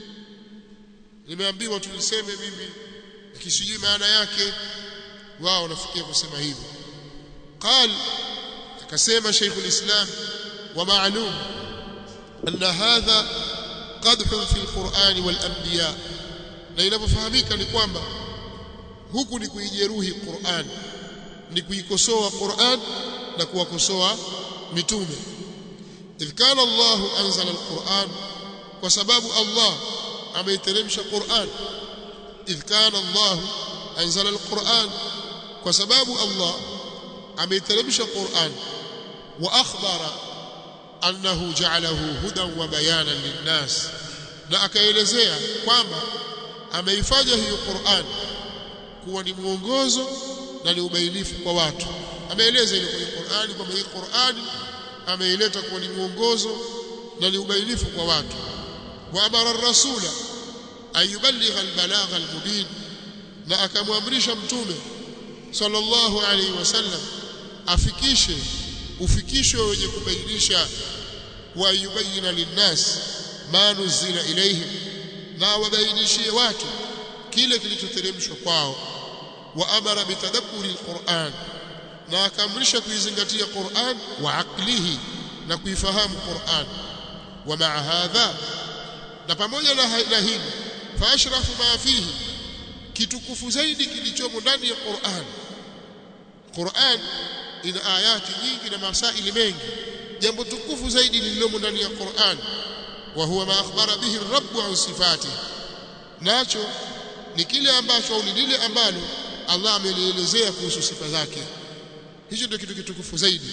nimeambiwa tu niseme mimi kisijui maana yake wao wanafikia kusema hivyo قال akasema Sheikh ulislam wa ma'lum anna hadha qadh fi alquran walanbiya na inapofahamika ni kwamba huku ni kuijeruhi Qur'an ni kuikosoa Qur'an na kuwakosoa mitume idh kana Allah anzala alquran kwa sababu Allah ameiteremsha Qur'an idh kana Allah anzala alquran kwa sababu Allah ameiteremsha Qur'an wa akhbara annahu ja'alahu hudan wa bayanan linnas na akaelezea kwamba ameifanya hiyo Qur'an kuwa ni mwongozo na ni ubainifu kwa watu ameeleza ile kwenye Qur'ani kwamba hii Qur'ani ameileta kuwa ni mwongozo na ni ubainifu kwa watu wa amara ar-rasula an yuballigha al-balagha al-mubin na akamwamrisha mtume sallallahu alaihi wasallam afikishe ufikisho wenye kubainisha wa yubayina linnas ma nuzila ilaihim na wabainishie watu kile kilichoteremshwa kwao wa amara bitadabburi alquran na akamrisha kuizingatia Qur'an wa aqlihi na kuifahamu Qur'an wa maa hadha na pamoja na hili fa ashrafu ma fihi kitukufu zaidi kilichomo ndani ya Qur'an Qur'an ina ayati nyingi na masaili mengi jambo tukufu zaidi lililomo ndani ya Qur'an wa huwa ma akhbara bihi ar-rabb an sifatihi nacho ni kile ambacho au ni lile ambalo Allah amelielezea kuhusu sifa zake hicho ndio kitu kitukufu zaidi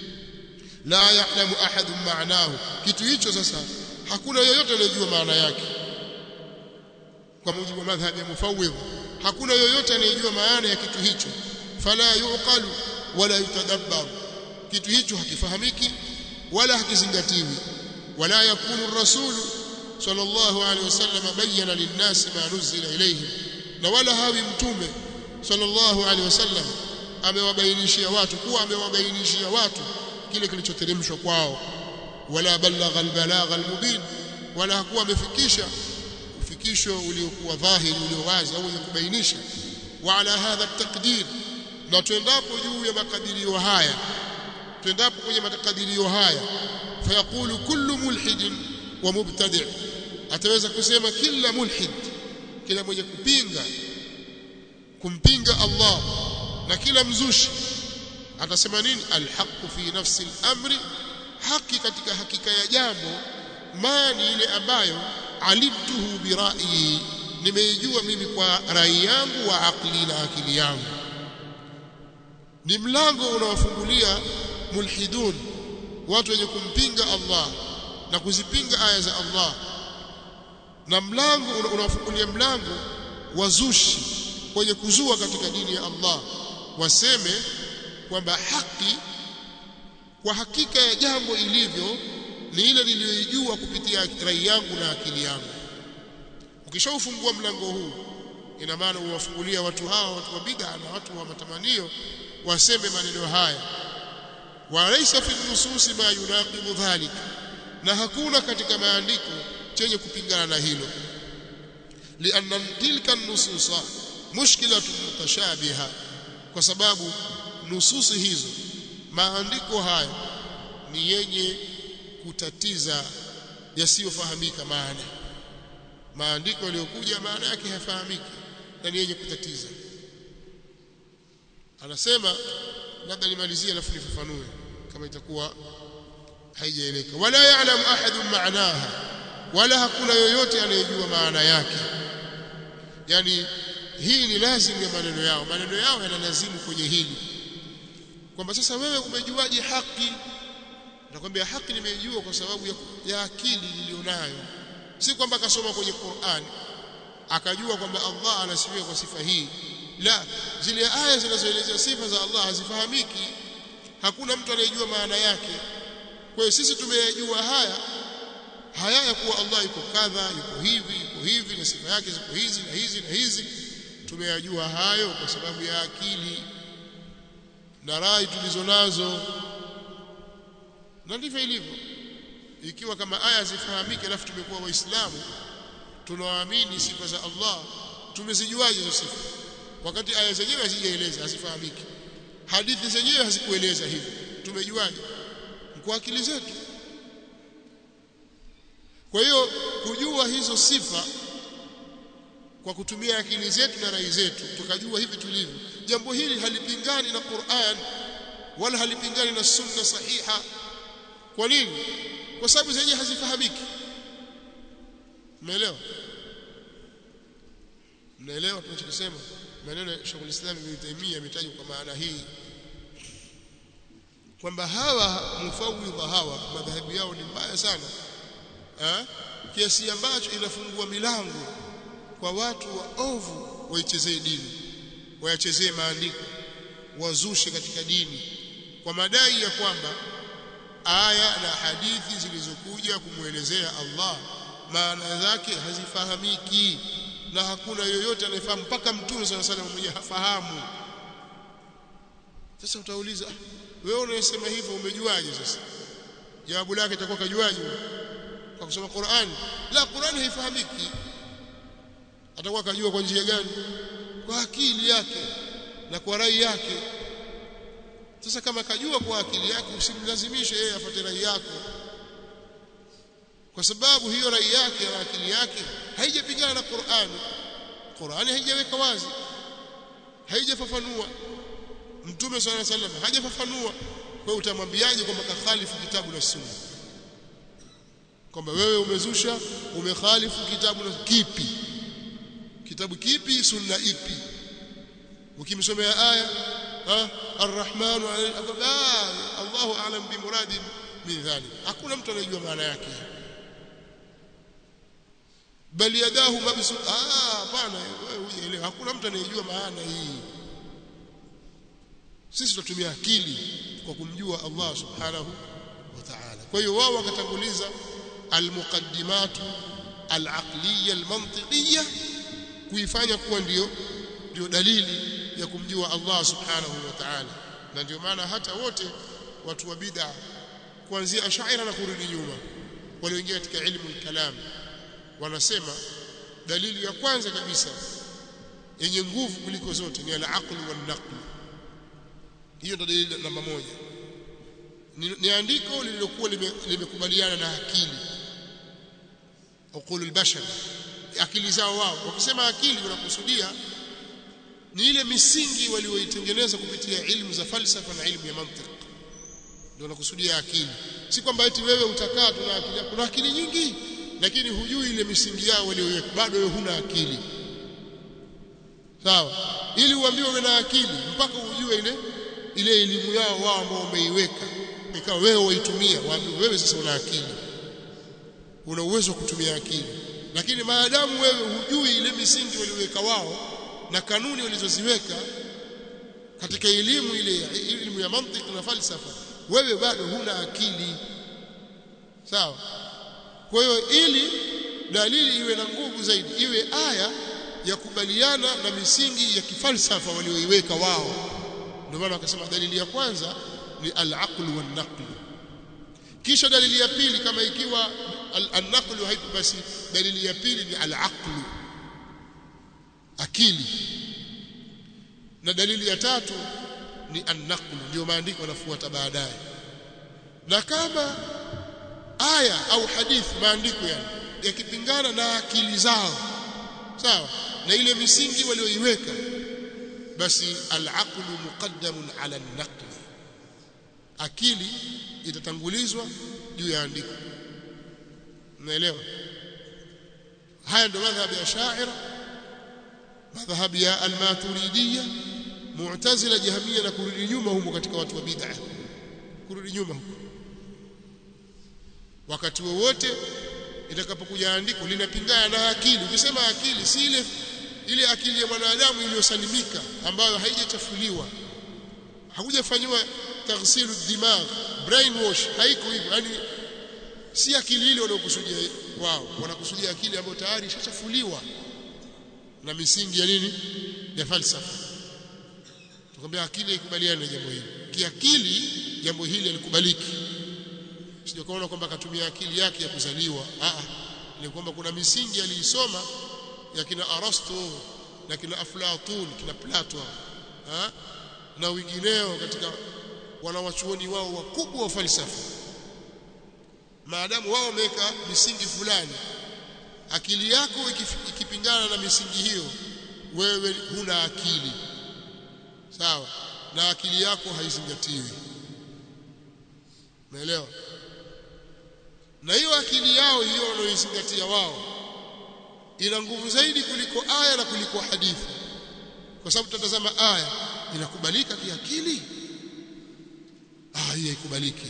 la ya'lamu ahadun ma'nahu kitu hicho sasa hakuna yeyote anayejua maana yake kwa mujibu wa madhhabi ya mufawwidh hakuna yoyote anayejua maana ya kitu hicho fala yuqalu wala yutadabbar kitu hicho hakifahamiki wala hakizingatiwi wala yakunu rasul sallallahu alaihi wasallam bayyana linnasi ma nuzila ilayhim na wala hawi mtume sallallahu alaihi wasallam amewabainishia watu kuwa amewabainishia watu kile kilichoteremshwa kwao wala balagha albalagha almubin wala hakuwa amefikisha ufikisho uliokuwa dhahiri ulio wazi au wenye kubainisha wa ala hadha taqdir na tuendapo juu ya makadirio haya tuendapo kwenye makadirio haya fayaqulu kullu mulhidin wa mubtadi' ataweza kusema kila mulhid kila mwenye kupinga kumpinga Allah na kila mzushi atasema nini alhaqu fi nafsi al-amri haki katika hakika ya jambo mani ile ambayo alimtuhu birai nimeijua mimi kwa rai yangu wa akli na akili yangu ni mlango unawafungulia mulhidun watu wenye kumpinga Allah na kuzipinga aya za Allah na mlango unawafungulia mlango wazushi wenye kuzua katika dini ya Allah waseme kwamba haki kwa hakika ya jambo ilivyo ni ile niliyoijua kupitia rai yangu na akili yangu ukishaufungua mlango huu ina maana uwafungulia watu hawa watu wa bid'a na watu wa matamanio waseme maneno haya walaysa fi nususi ma yunaqibu dhalik na hakuna katika maandiko chenye kupingana na hilo lianna tilka nususa mushkilatun mutashabiha kwa sababu nususi hizo maandiko hayo ni yenye kutatiza yasiyofahamika maana maandiko yaliyokuja maana yake hayafahamiki na ni yenye kutatiza anasema labda nimalizie alafu nifafanue kama itakuwa haijaeleka wala ya'lamu ahadun ma'naha wala hakuna yoyote anayejua maana yake yani hii ni lazimu ya maneno yao maneno yao yanalazimu kwenye hili kwamba sasa wewe umejuaje haki nakwambia haki nimeijua kwa sababu ya, ya akili nilionayo si kwamba akasoma kwenye Qur'an akajua kwamba Allah anasifia kwa sifa hii la zile aya zinazoelezea sifa za Allah hazifahamiki hakuna mtu anayejua maana yake kwa hiyo sisi tumeyajua haya haya ya kuwa Allah yuko kadha yuko hivi yuko hivi na sifa yake ziko hizi na hizi na hizi tumeyajua hayo kwa sababu ya akili na rai tulizonazo na ndivyo ilivyo ikiwa kama aya zifahamike alafu tumekuwa waislamu tunaamini sifa za Allah tumezijuaje hizo sifa wakati aya zenyewe hazijaeleza hazifahamiki hadithi zenyewe hazikueleza hivyo tumejuaje kwa akili zetu kwa hiyo kujua hizo sifa kwa kutumia akili zetu na rai zetu tukajua hivi tulivyo jambo hili halipingani na Qur'an wala halipingani na sunna sahiha kwa nini kwa sababu zenyewe hazifahamiki umeelewa mnaelewa tunachosema maneno ya Sheikh Islam Ibn Taymiyyah yametajwa kwa maana hii kwamba hawa mufawidha hawa madhahabu yao ni mbaya sana ha? kiasi ambacho inafungua milango kwa watu waovu waichezee dini wayachezee maandiko wazushe katika dini kwa madai ya kwamba aya na hadithi zilizokuja kumwelezea Allah maana zake hazifahamiki na hakuna yoyote anayefahamu mpaka mtume sana sana mwenyewe hafahamu sasa utauliza wewe unayesema hivyo umejuaje sasa jawabu lake itakuwa kajuaje kwa kusoma Qur'an la Qur'an haifahamiki atakuwa kajua kwa njia gani kwa akili yake na kwa rai yake sasa kama kajua kwa akili yake usimlazimishe yeye afuate rai yako kwa sababu hiyo rai yake na akili yake haijapingana na Qur'ani Qur'ani haijaweka wazi haijafafanua Mtume swalla sallam hajafafanua kwa utamwambiaje kwamba kakhalifu kitabu na sunna kwamba wewe umezusha umekhalifu kitabu na kipi kitabu kipi sunna ipi ukimsomea aya ha arrahmanu Allahu a'lam bi muradi min dhalik hakuna mtu anayejua maana yake bali yadahu mabsu ah hapana wewe hujaelewa hakuna mtu anayejua maana hii sisi tunatumia akili kwa kumjua Allah subhanahu wa ta'ala kwa hiyo wao wakatanguliza almuqaddimatu alaqliya almantiqiyya kuifanya kuwa ndio ndio dalili ya kumjua Allah subhanahu wa ta'ala na ndio maana hata wote watu wa bid'a kuanzia ashaira na kurudi nyuma walioingia katika ilmu al-kalam wanasema dalili ya kwanza kabisa yenye nguvu kuliko zote ni al-aql wal-naql hiyo ndio dalili namba moja ni, ni andiko lililokuwa limekubaliana lime na akili uqul al-bashar akili zao wao wakisema akili wanakusudia ni ile misingi walioitengeneza kupitia ilmu za falsafa na ilmu ya mantiki ndio wanakusudia akili si kwamba eti wewe utakaa tuna akili kuna akili nyingi lakini hujui ile misingi yao walioiweka bado wewe huna akili sawa ili uambiwe uwe na akili mpaka ujue ile ile elimu yao wao ambao umeiweka ikawa wewe waitumia waambiwe wewe sasa una akili una uwezo wa kutumia akili lakini maadamu wewe hujui ile misingi walioweka wao na kanuni walizoziweka katika elimu ile elimu ya mantiki na falsafa wewe bado huna akili sawa kwa hiyo ili dalili iwe na nguvu zaidi iwe aya ya kubaliana na misingi ya kifalsafa walioiweka wao ndio maana wakasema dalili ya kwanza ni al-aql wan-naql kisha dalili ya pili kama ikiwa al-naql haipo basi dalili ya pili ni al-aql akili na dalili ya tatu ni an-naql ndio maandiko yanafuata baadaye na kama aya au hadithi maandiko yani yakipingana na akili zao sawa na ile misingi walioiweka basi al-aql muqaddamun ala an-naql akili itatangulizwa juu ya andiko unaelewa haya ndio madhhabi ya shaira madhhabi ya al-maturidiyya mu'tazila jahmiyya na kurudi nyuma humo katika watu wa bid'ah kurudi nyuma huko wakati wowote itakapokuja andiko linapingana na akili ukisema akili si ile ile akili ya mwanadamu iliyosalimika ambayo haijachafuliwa hakujafanywa taghsilu dimagh brainwash haiko hivyo yani si akili ile wanaokusudia wao wanakusudia akili ambayo tayari ishachafuliwa na misingi ya nini ya falsafa tukwambia akili ikubaliane na jambo hili kiakili jambo hili halikubaliki sio kaona kwamba akatumia akili yake ya kuzaliwa a ni kwamba kuna misingi aliisoma ya kina Arasto na kina Aflatun kina Plato ha? na wengineo katika wanawachuoni wao wakubwa wa falsafa maadamu wao wameweka misingi fulani akili yako ikipingana na misingi hiyo wewe huna akili sawa na akili yako haizingatiwi umeelewa na hiyo akili yao hiyo wanaoizingatia wao ina nguvu zaidi kuliko aya na kuliko hadithi kwa sababu tutatazama aya inakubalika kiakili ah hii haikubaliki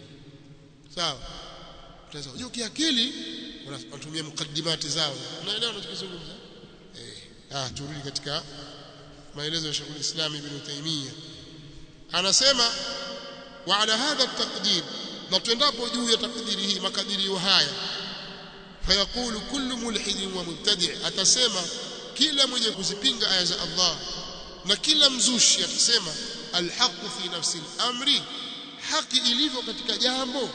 sawa tutaweza unajua kiakili wanatumia mukaddimati zao unaelewa unachokizungumza eh ah turudi katika maelezo ya Sheikh al-Islam Ibn Taymiyyah anasema wa ala hadha at-taqdir na tuendapo juu ya takdiri hii makadirio haya fayaqulu kullu mulhidin wa mubtadi' atasema kila mwenye kuzipinga aya za Allah na kila mzushi atasema alhaqu fi nafsi al-amri haki ilivyo katika jambo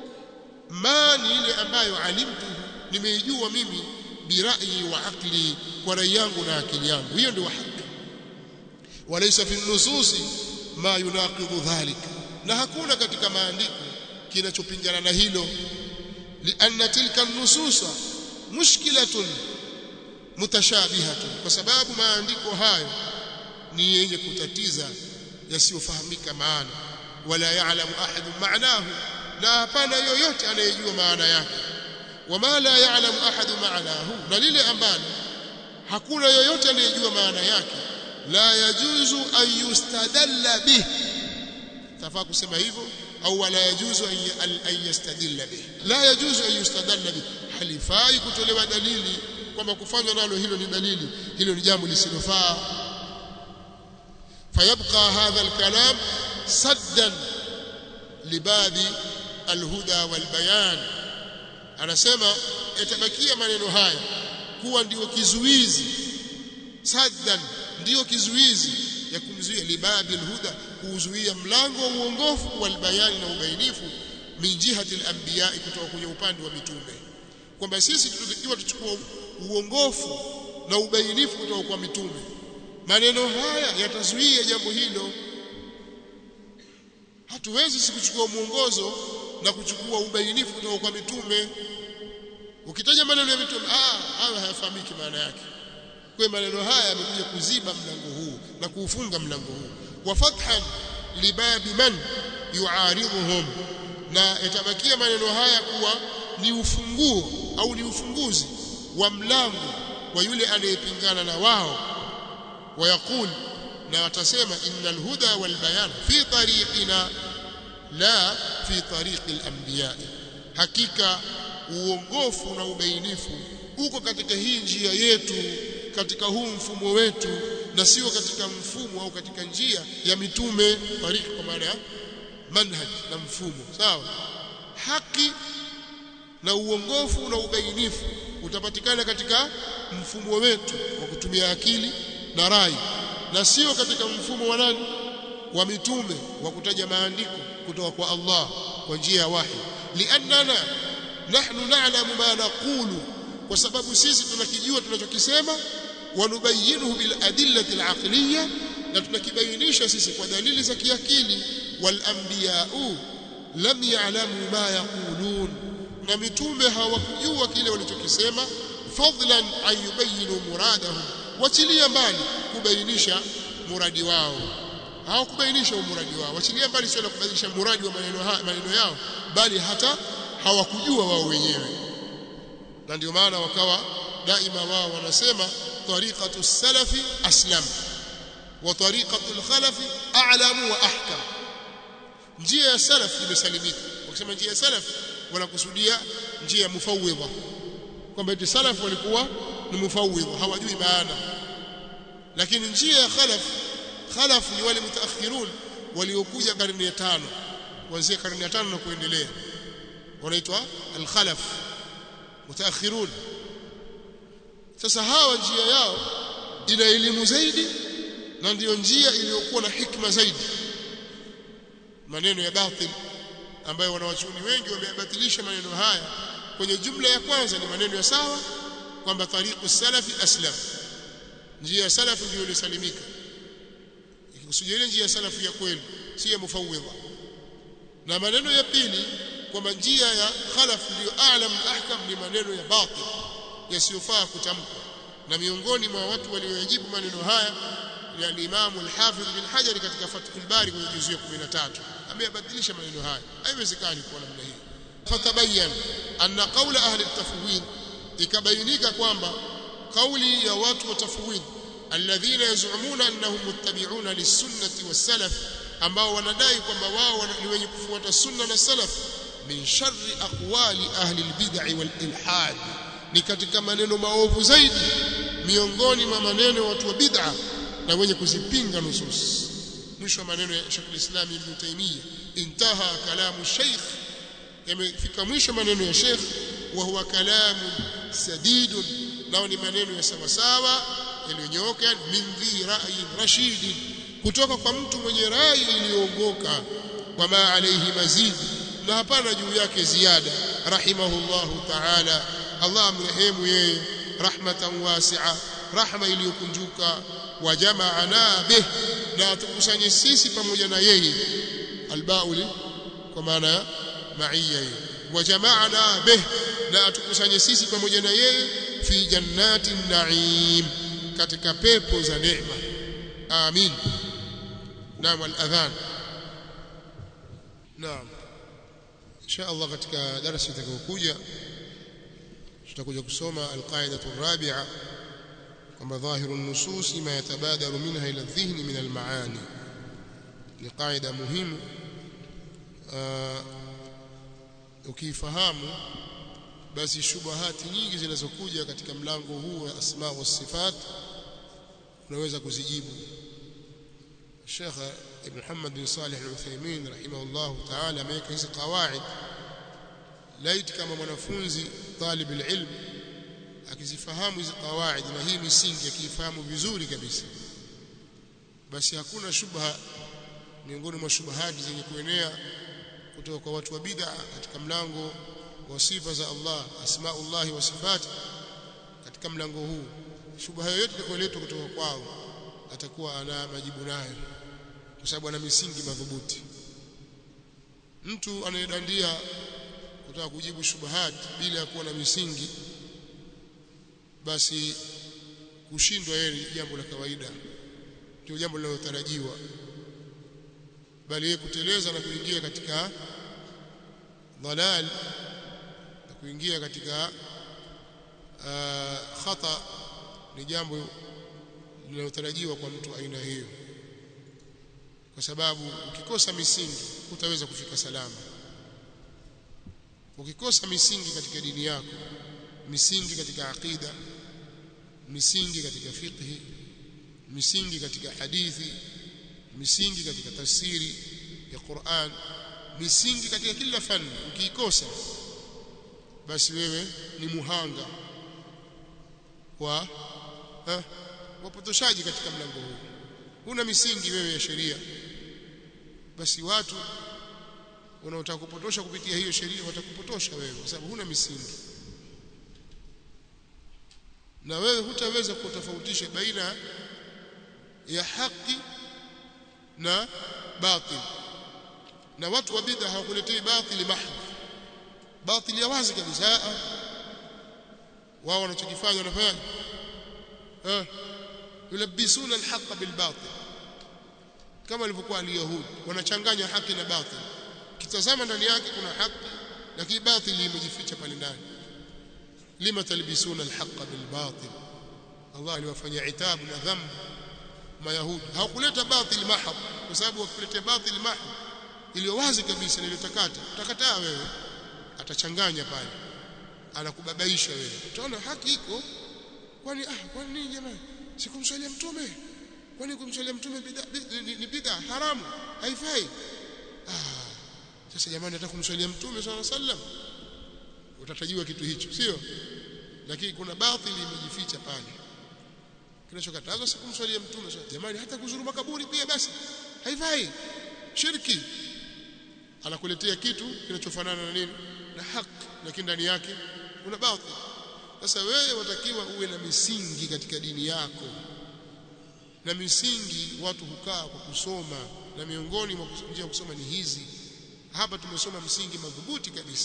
ma ni ile ambayo alimtu nimeijua mimi birayi wa akli kwa rai yangu na akili yangu hiyo ndio haki walaysa fi nususi ma yunaqidhu dhalik na hakuna katika maandiko kinachopingana na hilo lianna tilka nususa mushkilatun mutashabihatun kwa sababu maandiko hayo ni yenye kutatiza yasiyofahamika maana wala ya'lamu ahadun ma'nahu na hapana yoyote anayejua maana yake wama la ya'lamu ahadun ma'nahu na lile ambalo hakuna yoyote anayejua maana yake la yajuzu an yustadalla bih tafaa kusema hivyo au wala yajuzu an yastadilla bih la yajuzu an yustadalla bih halifai kutolewa dalili kwamba kufanywa nalo hilo ni dalili hilo ni jambo lisilofaa fayabqa hadha alkalam saddan libadhi alhuda walbayan anasema yatabakia maneno haya kuwa ndio kizuizi saddan ndio kizuizi ya kumzuia libadhi alhuda kuzuia mlango wa uongofu walbayani na ubainifu min jihati al-anbiya kutoka kwenye upande wa mitume kwamba sisi tunatakiwa tuchukue uongofu na ubainifu kutoka kwa mitume maneno haya yatazuia jambo hilo hatuwezi sisi kuchukua mwongozo na kuchukua ubainifu kutoka kwa mitume ukitaja maneno ya mitume ah hayo hayafahamiki maana yake kwa maneno haya yamekuja kuziba mlango huu na kuufunga mlango huu wa fathan libabi man yuaridhuhum na yatabakia maneno haya kuwa ni ufunguo au ni ufunguzi wa mlango wa yule anayepingana na wao wayaqul na watasema innal huda wal bayan fi tariqina la fi tariqi al-anbiya hakika uongofu na ubainifu uko katika hii njia yetu katika huu mfumo wetu na sio katika mfumo au katika njia ya mitume tariq kwa maana ya manhaj na mfumo sawa haki na uongofu na ubainifu utapatikana katika mfumo wetu wa kutumia akili na rai na sio katika mfumo wa nani wa mitume wa kutaja maandiko kutoka kwa Allah kwa njia ya wahi liannana nahnu na'lamu ma naqulu kwa sababu sisi tunakijua tunachokisema wanubayinuhu bil adillati al aqliyya na tunakibainisha sisi kwa dalili za kiakili wal anbiya'u lam ya'lamu ma yaqulun na mitume hawakujua kile walichokisema fadlan an yubayinu muradahum wachilia mbali kubainisha muradi wao hawakubainisha muradi wao wachilia mbali sio kubainisha muradi wa maneno haya maneno yao bali hata hawakujua wao wenyewe na ndio maana wakawa daima wao wanasema tariqatu salafi aslam wa tariqatu al-khalafi a'lamu wa ahkam njia ya salaf imesalimika wakisema njia ya salaf wanakusudia njia ya mufawwidha kwamba eti salaf walikuwa ni mufawwidha hawajui maana lakini njia ya khalaf khalaf ni wale mutaakhirun waliokuja karne ya tano kuanzia karne ya tano na kuendelea wanaitwa al-khalaf mutaakhirun sasa hawa njia yao ina elimu zaidi na ndiyo njia iliyokuwa na hikma zaidi maneno ya batil ambayo wanawachuoni wengi wameyabatilisha maneno haya kwenye jumla ya kwanza ni maneno ya sawa kwamba tariqu salafi aslam njia ya salafu ndio ilisalimika ikikusudia ile njia ya salafu ya kweli si ya mufawwidha na maneno ya pili kwamba njia ya khalaf ndio a'lam ahkam ni maneno ya batil yasiyofaa kutamkwa na miongoni mwa watu walioyajibu maneno haya ni al-Imam al-Hafidh bin Hajar katika Fathul Bari kwenye juzu ya 13 ameyabadilisha maneno haya haiwezekani kwa namna hii fatabayan anna qawla ahli at-tafwid ikabainika kwamba kauli ya watu wa tafwid alladhina yaz'umuna annahum muttabi'una lis-sunnati was-salaf ambao wanadai kwamba wao ni wenye kufuata sunna na salaf min sharri aqwali ahli al-bid'i wal-ilhad ni katika maneno maovu zaidi miongoni mwa maneno watu wa bid'a na wenye kuzipinga nusus mwisho wa maneno ya Sheikh al-Islam Ibn Taymiyyah intaha kalamu Sheikh yamefika mwisho maneno ya Sheikh wa huwa kalamu sadidun nao ni maneno ya sawa sawa yaliyonyooka min dhi ra'yin rashid kutoka kwa mtu mwenye rai iliyoongoka wama alayhi mazid na hapana juu yake ziada rahimahullahu ta'ala Allah amrehemu yeye rahmatan wasi'a rahma iliyokunjuka wa jama'ana bih na tukusanye sisi pamoja na yeye albauli kwa maana ma'iyya wa jama'ana bih na atukusanye sisi pamoja na yeye fi jannatin na'im katika pepo za neema amin naam al-adhan naam insha Allah katika darasa itakayokuja tutakuja kusoma alqaidatu rabi'a kwamba dhahiru nusus ma yatabadaru minha ila dhihni min almaani ni qaida muhimu ukifahamu basi shubahati nyingi zinazokuja katika mlango huu wa asma wa sifat unaweza kuzijibu Sheikh Ibn Muhammad bin Salih Al-Uthaymeen rahimahullah ta'ala ameweka hizi qawaid laiti kama mwanafunzi talib ilm akizifahamu hizi qawaid na hii misingi akiifahamu vizuri kabisa basi hakuna shubha miongoni mwa shubahati zenye kuenea kutoka kwa watu wa bid'a katika mlango wa sifa za Allah asmaullah wa sifati katika mlango huu shubha yoyote itakayoletwa kutoka kwao atakuwa ana majibu nayo kwa sababu ana misingi madhubuti mtu anayedandia kutaka kujibu shubahat bila ya kuwa na misingi basi kushindwa yeye ni jambo la kawaida ndio jambo linalotarajiwa bali yeye kuteleza na kuingia katika dhalal na kuingia katika uh, khata ni jambo linalotarajiwa kwa mtu aina hiyo kwa sababu ukikosa misingi hutaweza kufika salama ukikosa misingi katika dini yako misingi katika aqida misingi katika fiqhi misingi katika hadithi misingi katika tafsiri ya Qur'an misingi katika kila fani ukiikosa basi wewe ni muhanga wa ha, wapotoshaji katika mlango huu huna misingi wewe ya sheria basi watu wanaotaka kupotosha kupitia hiyo sheria watakupotosha wewe kwa sababu huna misingi na wewe hutaweza kutofautisha baina ya haki na batil na watu wa bid'a hawakuletei batili mahd batili ya wazi kabisa wao wanachokifanya wanafanya eh yulabisuna alhaq bilbatil kama walivyokuwa alyahudi wanachanganya haki na batil kitazama ndani yake kuna haki lakini batili imejificha pale ndani lima talbisuna alhaq bilbatil Allah aliwafanyia itabu na dhambi mayahudi hawakuleta batil mahab kwa sababu wakiletea batil mahab iliyo wazi kabisa niliyotakata utakataa wewe atachanganya pale anakubabaisha wewe utaona haki iko kwani ah kwani nini jamani sikumswalia mtume kwani kumswalia mtume bid'a ni bid'a haramu haifai ah sasa jamani nataka kumswalia mtume swalla sallam utatajiwa kitu hicho sio lakini kuna batili imejificha pale kinachokatazwa si kumswalia mtume swalla jamani hata kuzuru makaburi pia basi haifai shirki anakuletea kitu kinachofanana na nini na haki lakini ndani yake kuna batil sasa wewe watakiwa uwe na misingi katika dini yako na misingi watu hukaa kwa kusoma na miongoni mwa njia kusoma ni hizi hapa tumesoma msingi madhubuti kabisa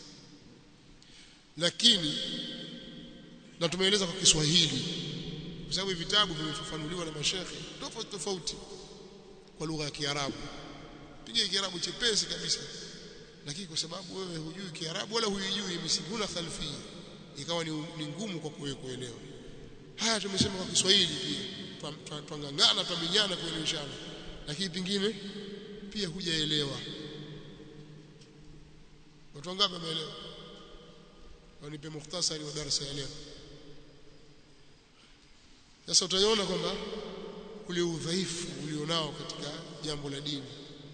lakini na tumeeleza kwa Kiswahili kwa sababu vitabu vimefafanuliwa na mashekhe tofauti tofauti kwa lugha ya Kiarabu piga Kiarabu chepesi kabisa lakini kwa sababu wewe hujui Kiarabu wala huijui misingi huna khalfia ikawa ni, ni ngumu kwa kuwe kuelewa haya tumesema kwa Kiswahili pia twangangana twaminyana kueleweshana lakini pingine pia hujaelewa watu wangapi wameelewa wanipe mukhtasari wa darasa ya leo sasa utaona kwamba ule udhaifu ulionao katika jambo la dini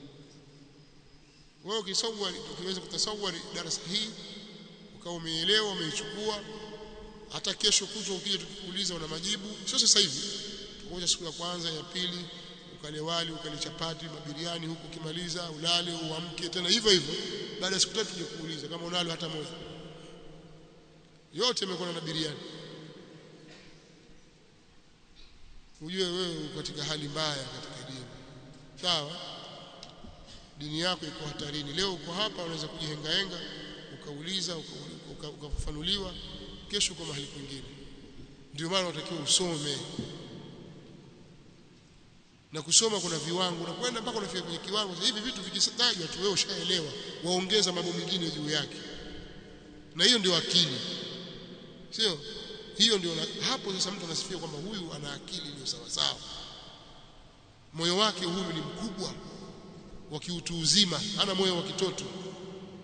wewe ukisawari ukiweza kutasawari darasa hii ukawa umeelewa umeichukua hata kesho kutwa ukija tukikuuliza una majibu sio sasa hivi tukoja siku ya kwanza ya pili ukale wali ukale chapati mabiriani huku ukimaliza ulale uamke tena hivyo hivyo baada ya siku tatu tuje kuuliza kama unalo hata moja yote imekuwa na biriani ujue wewe uko katika hali mbaya katika dini sawa dini yako iko hatarini leo uko hapa unaweza kujihengahenga ukauliza ukafafanuliwa kesho uko mahali kwingine ndio maana unatakiwa usome na kusoma kuna viwango unakwenda mpaka unafika kwenye kiwango hivi vitu vikitajwa tu wewe ushaelewa waongeza mambo mengine juu yake na hiyo ndio akili sio hiyo ndio hapo sasa mtu anasifia kwamba huyu ana akili iliyo sawa sawa moyo wake huyu ni mkubwa wa kiutu uzima ana moyo wa kitoto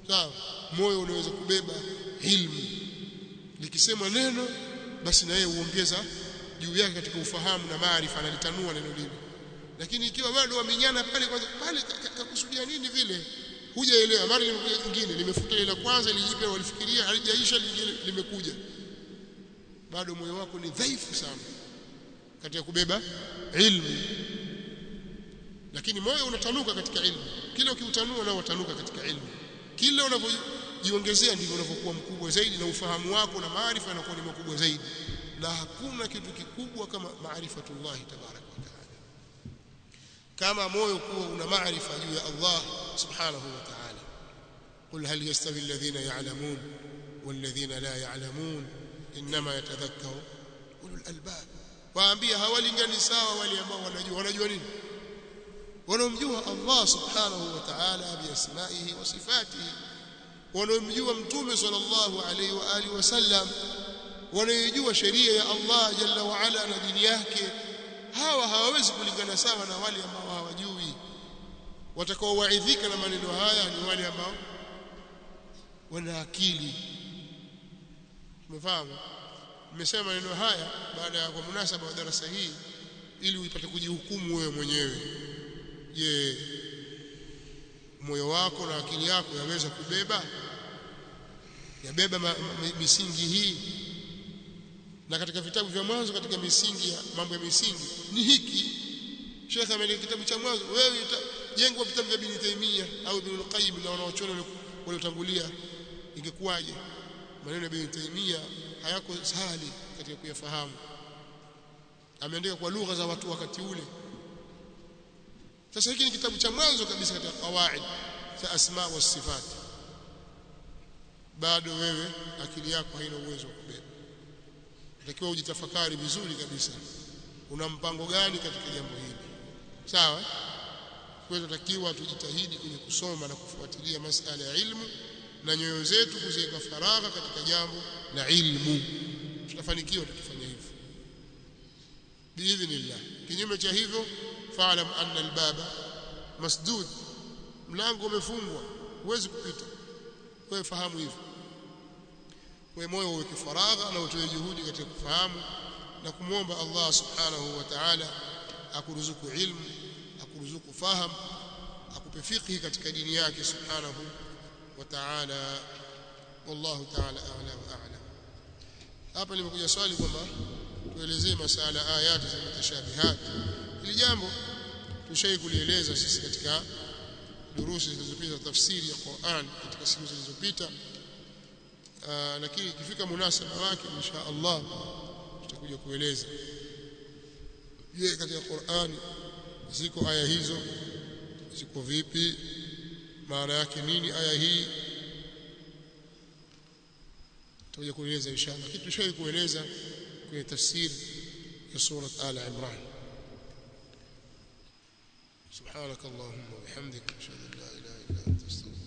sawa moyo unaweza kubeba ilmu likisema neno basi na yeye uongeza juu yake katika ufahamu na maarifa analitanua neno lile lakini ikiwa bado wamenyana pale kwanza pale kakusudia nini vile hujaelewa mara limekuja jingine limefuta ile la kwanza lijipe walifikiria halijaisha lingine limekuja bado moyo wako ni dhaifu sana katika kubeba ilmu lakini moyo unatanuka katika ilmu kila ukiutanua nao utanuka katika ilmu kila unavyojiongezea ndivyo unavyokuwa mkubwa zaidi na ufahamu wako na maarifa yanakuwa ni makubwa zaidi na hakuna kitu kikubwa kama maarifatullah tabaraka wa taala kama moyo kuwa una maarifa juu ya Allah subhanahu wa ta'ala qul hal yastawi alladhina ya'lamun walladhina la ya'lamun inma yatadhakkaru ulul albab waambia hawalingani sawa wale ambao wanajua wanajua nini wanaomjua Allah subhanahu wa ta'ala biasmaihi wa sifatihi wanaomjua mtume sallallahu alaihi wa alihi wasallam wanaojua sheria ya Allah jalla wa ala na dini yake hawa hawawezi kulingana sawa na wale ambao hawajui watakaowaidhika na maneno haya ni wale ambao wana akili umefahamu nimesema maneno haya baada ya kwa munasaba wa darasa hii ili uipate kujihukumu wewe mwenyewe je moyo wako na akili yako yaweza kubeba yabeba ma, ma, misingi hii na katika vitabu vya mwanzo katika misingi ya mambo ya misingi ni hiki Sheikh ameandika kitabu cha mwanzo wewe jengwa vitabu vya Ibn Taymiyyah au Ibn Qayyim na wanaochona waliotangulia ingekuwaje maneno ya Ibn Taymiyyah hayako sahali katika kuyafahamu ameandika kwa lugha za watu wakati ule sasa hiki ni kitabu cha mwanzo kabisa katika qawaid za asma wa sifat bado wewe akili yako haina uwezo wa kubeba unatakiwa ujitafakari vizuri kabisa una mpango gani katika jambo hili sawa kwa hiyo tunatakiwa tujitahidi kwenye kusoma na kufuatilia masala ya ilmu na nyoyo zetu kuziweka faragha katika jambo la ilmu tutafanikiwa tukifanya hivyo biidhnillah kinyume cha hivyo fa'lam anna albaba masdud mlango umefungwa huwezi kupita wewe fahamu hivyo wewe moyo uweke faragha na utoe juhudi katika kufahamu na kumwomba Allah subhanahu wa ta'ala akuruzuku ilmu akuruzuku fahamu akupe fiqhi katika dini yake subhanahu wa ta'ala wallahu ta'ala a'la wa a'lam hapa limekuja swali kwamba tuelezee masala ayati za mutashabihat hili jambo tushai kulieleza sisi katika durusi zilizopita tafsiri ya Qur'an katika siku zilizopita lakini ikifika munasaba wake insha Allah tutakuja kueleza je katika Qur'an ziko aya hizo ziko vipi maana yake nini aya hii tutakuja kueleza inshallah kitu tushai kueleza kwenye tafsiri ya sura Al Imran سبحانك اللهم وبحمدك اشهد ان لا اله الا انت استغفرك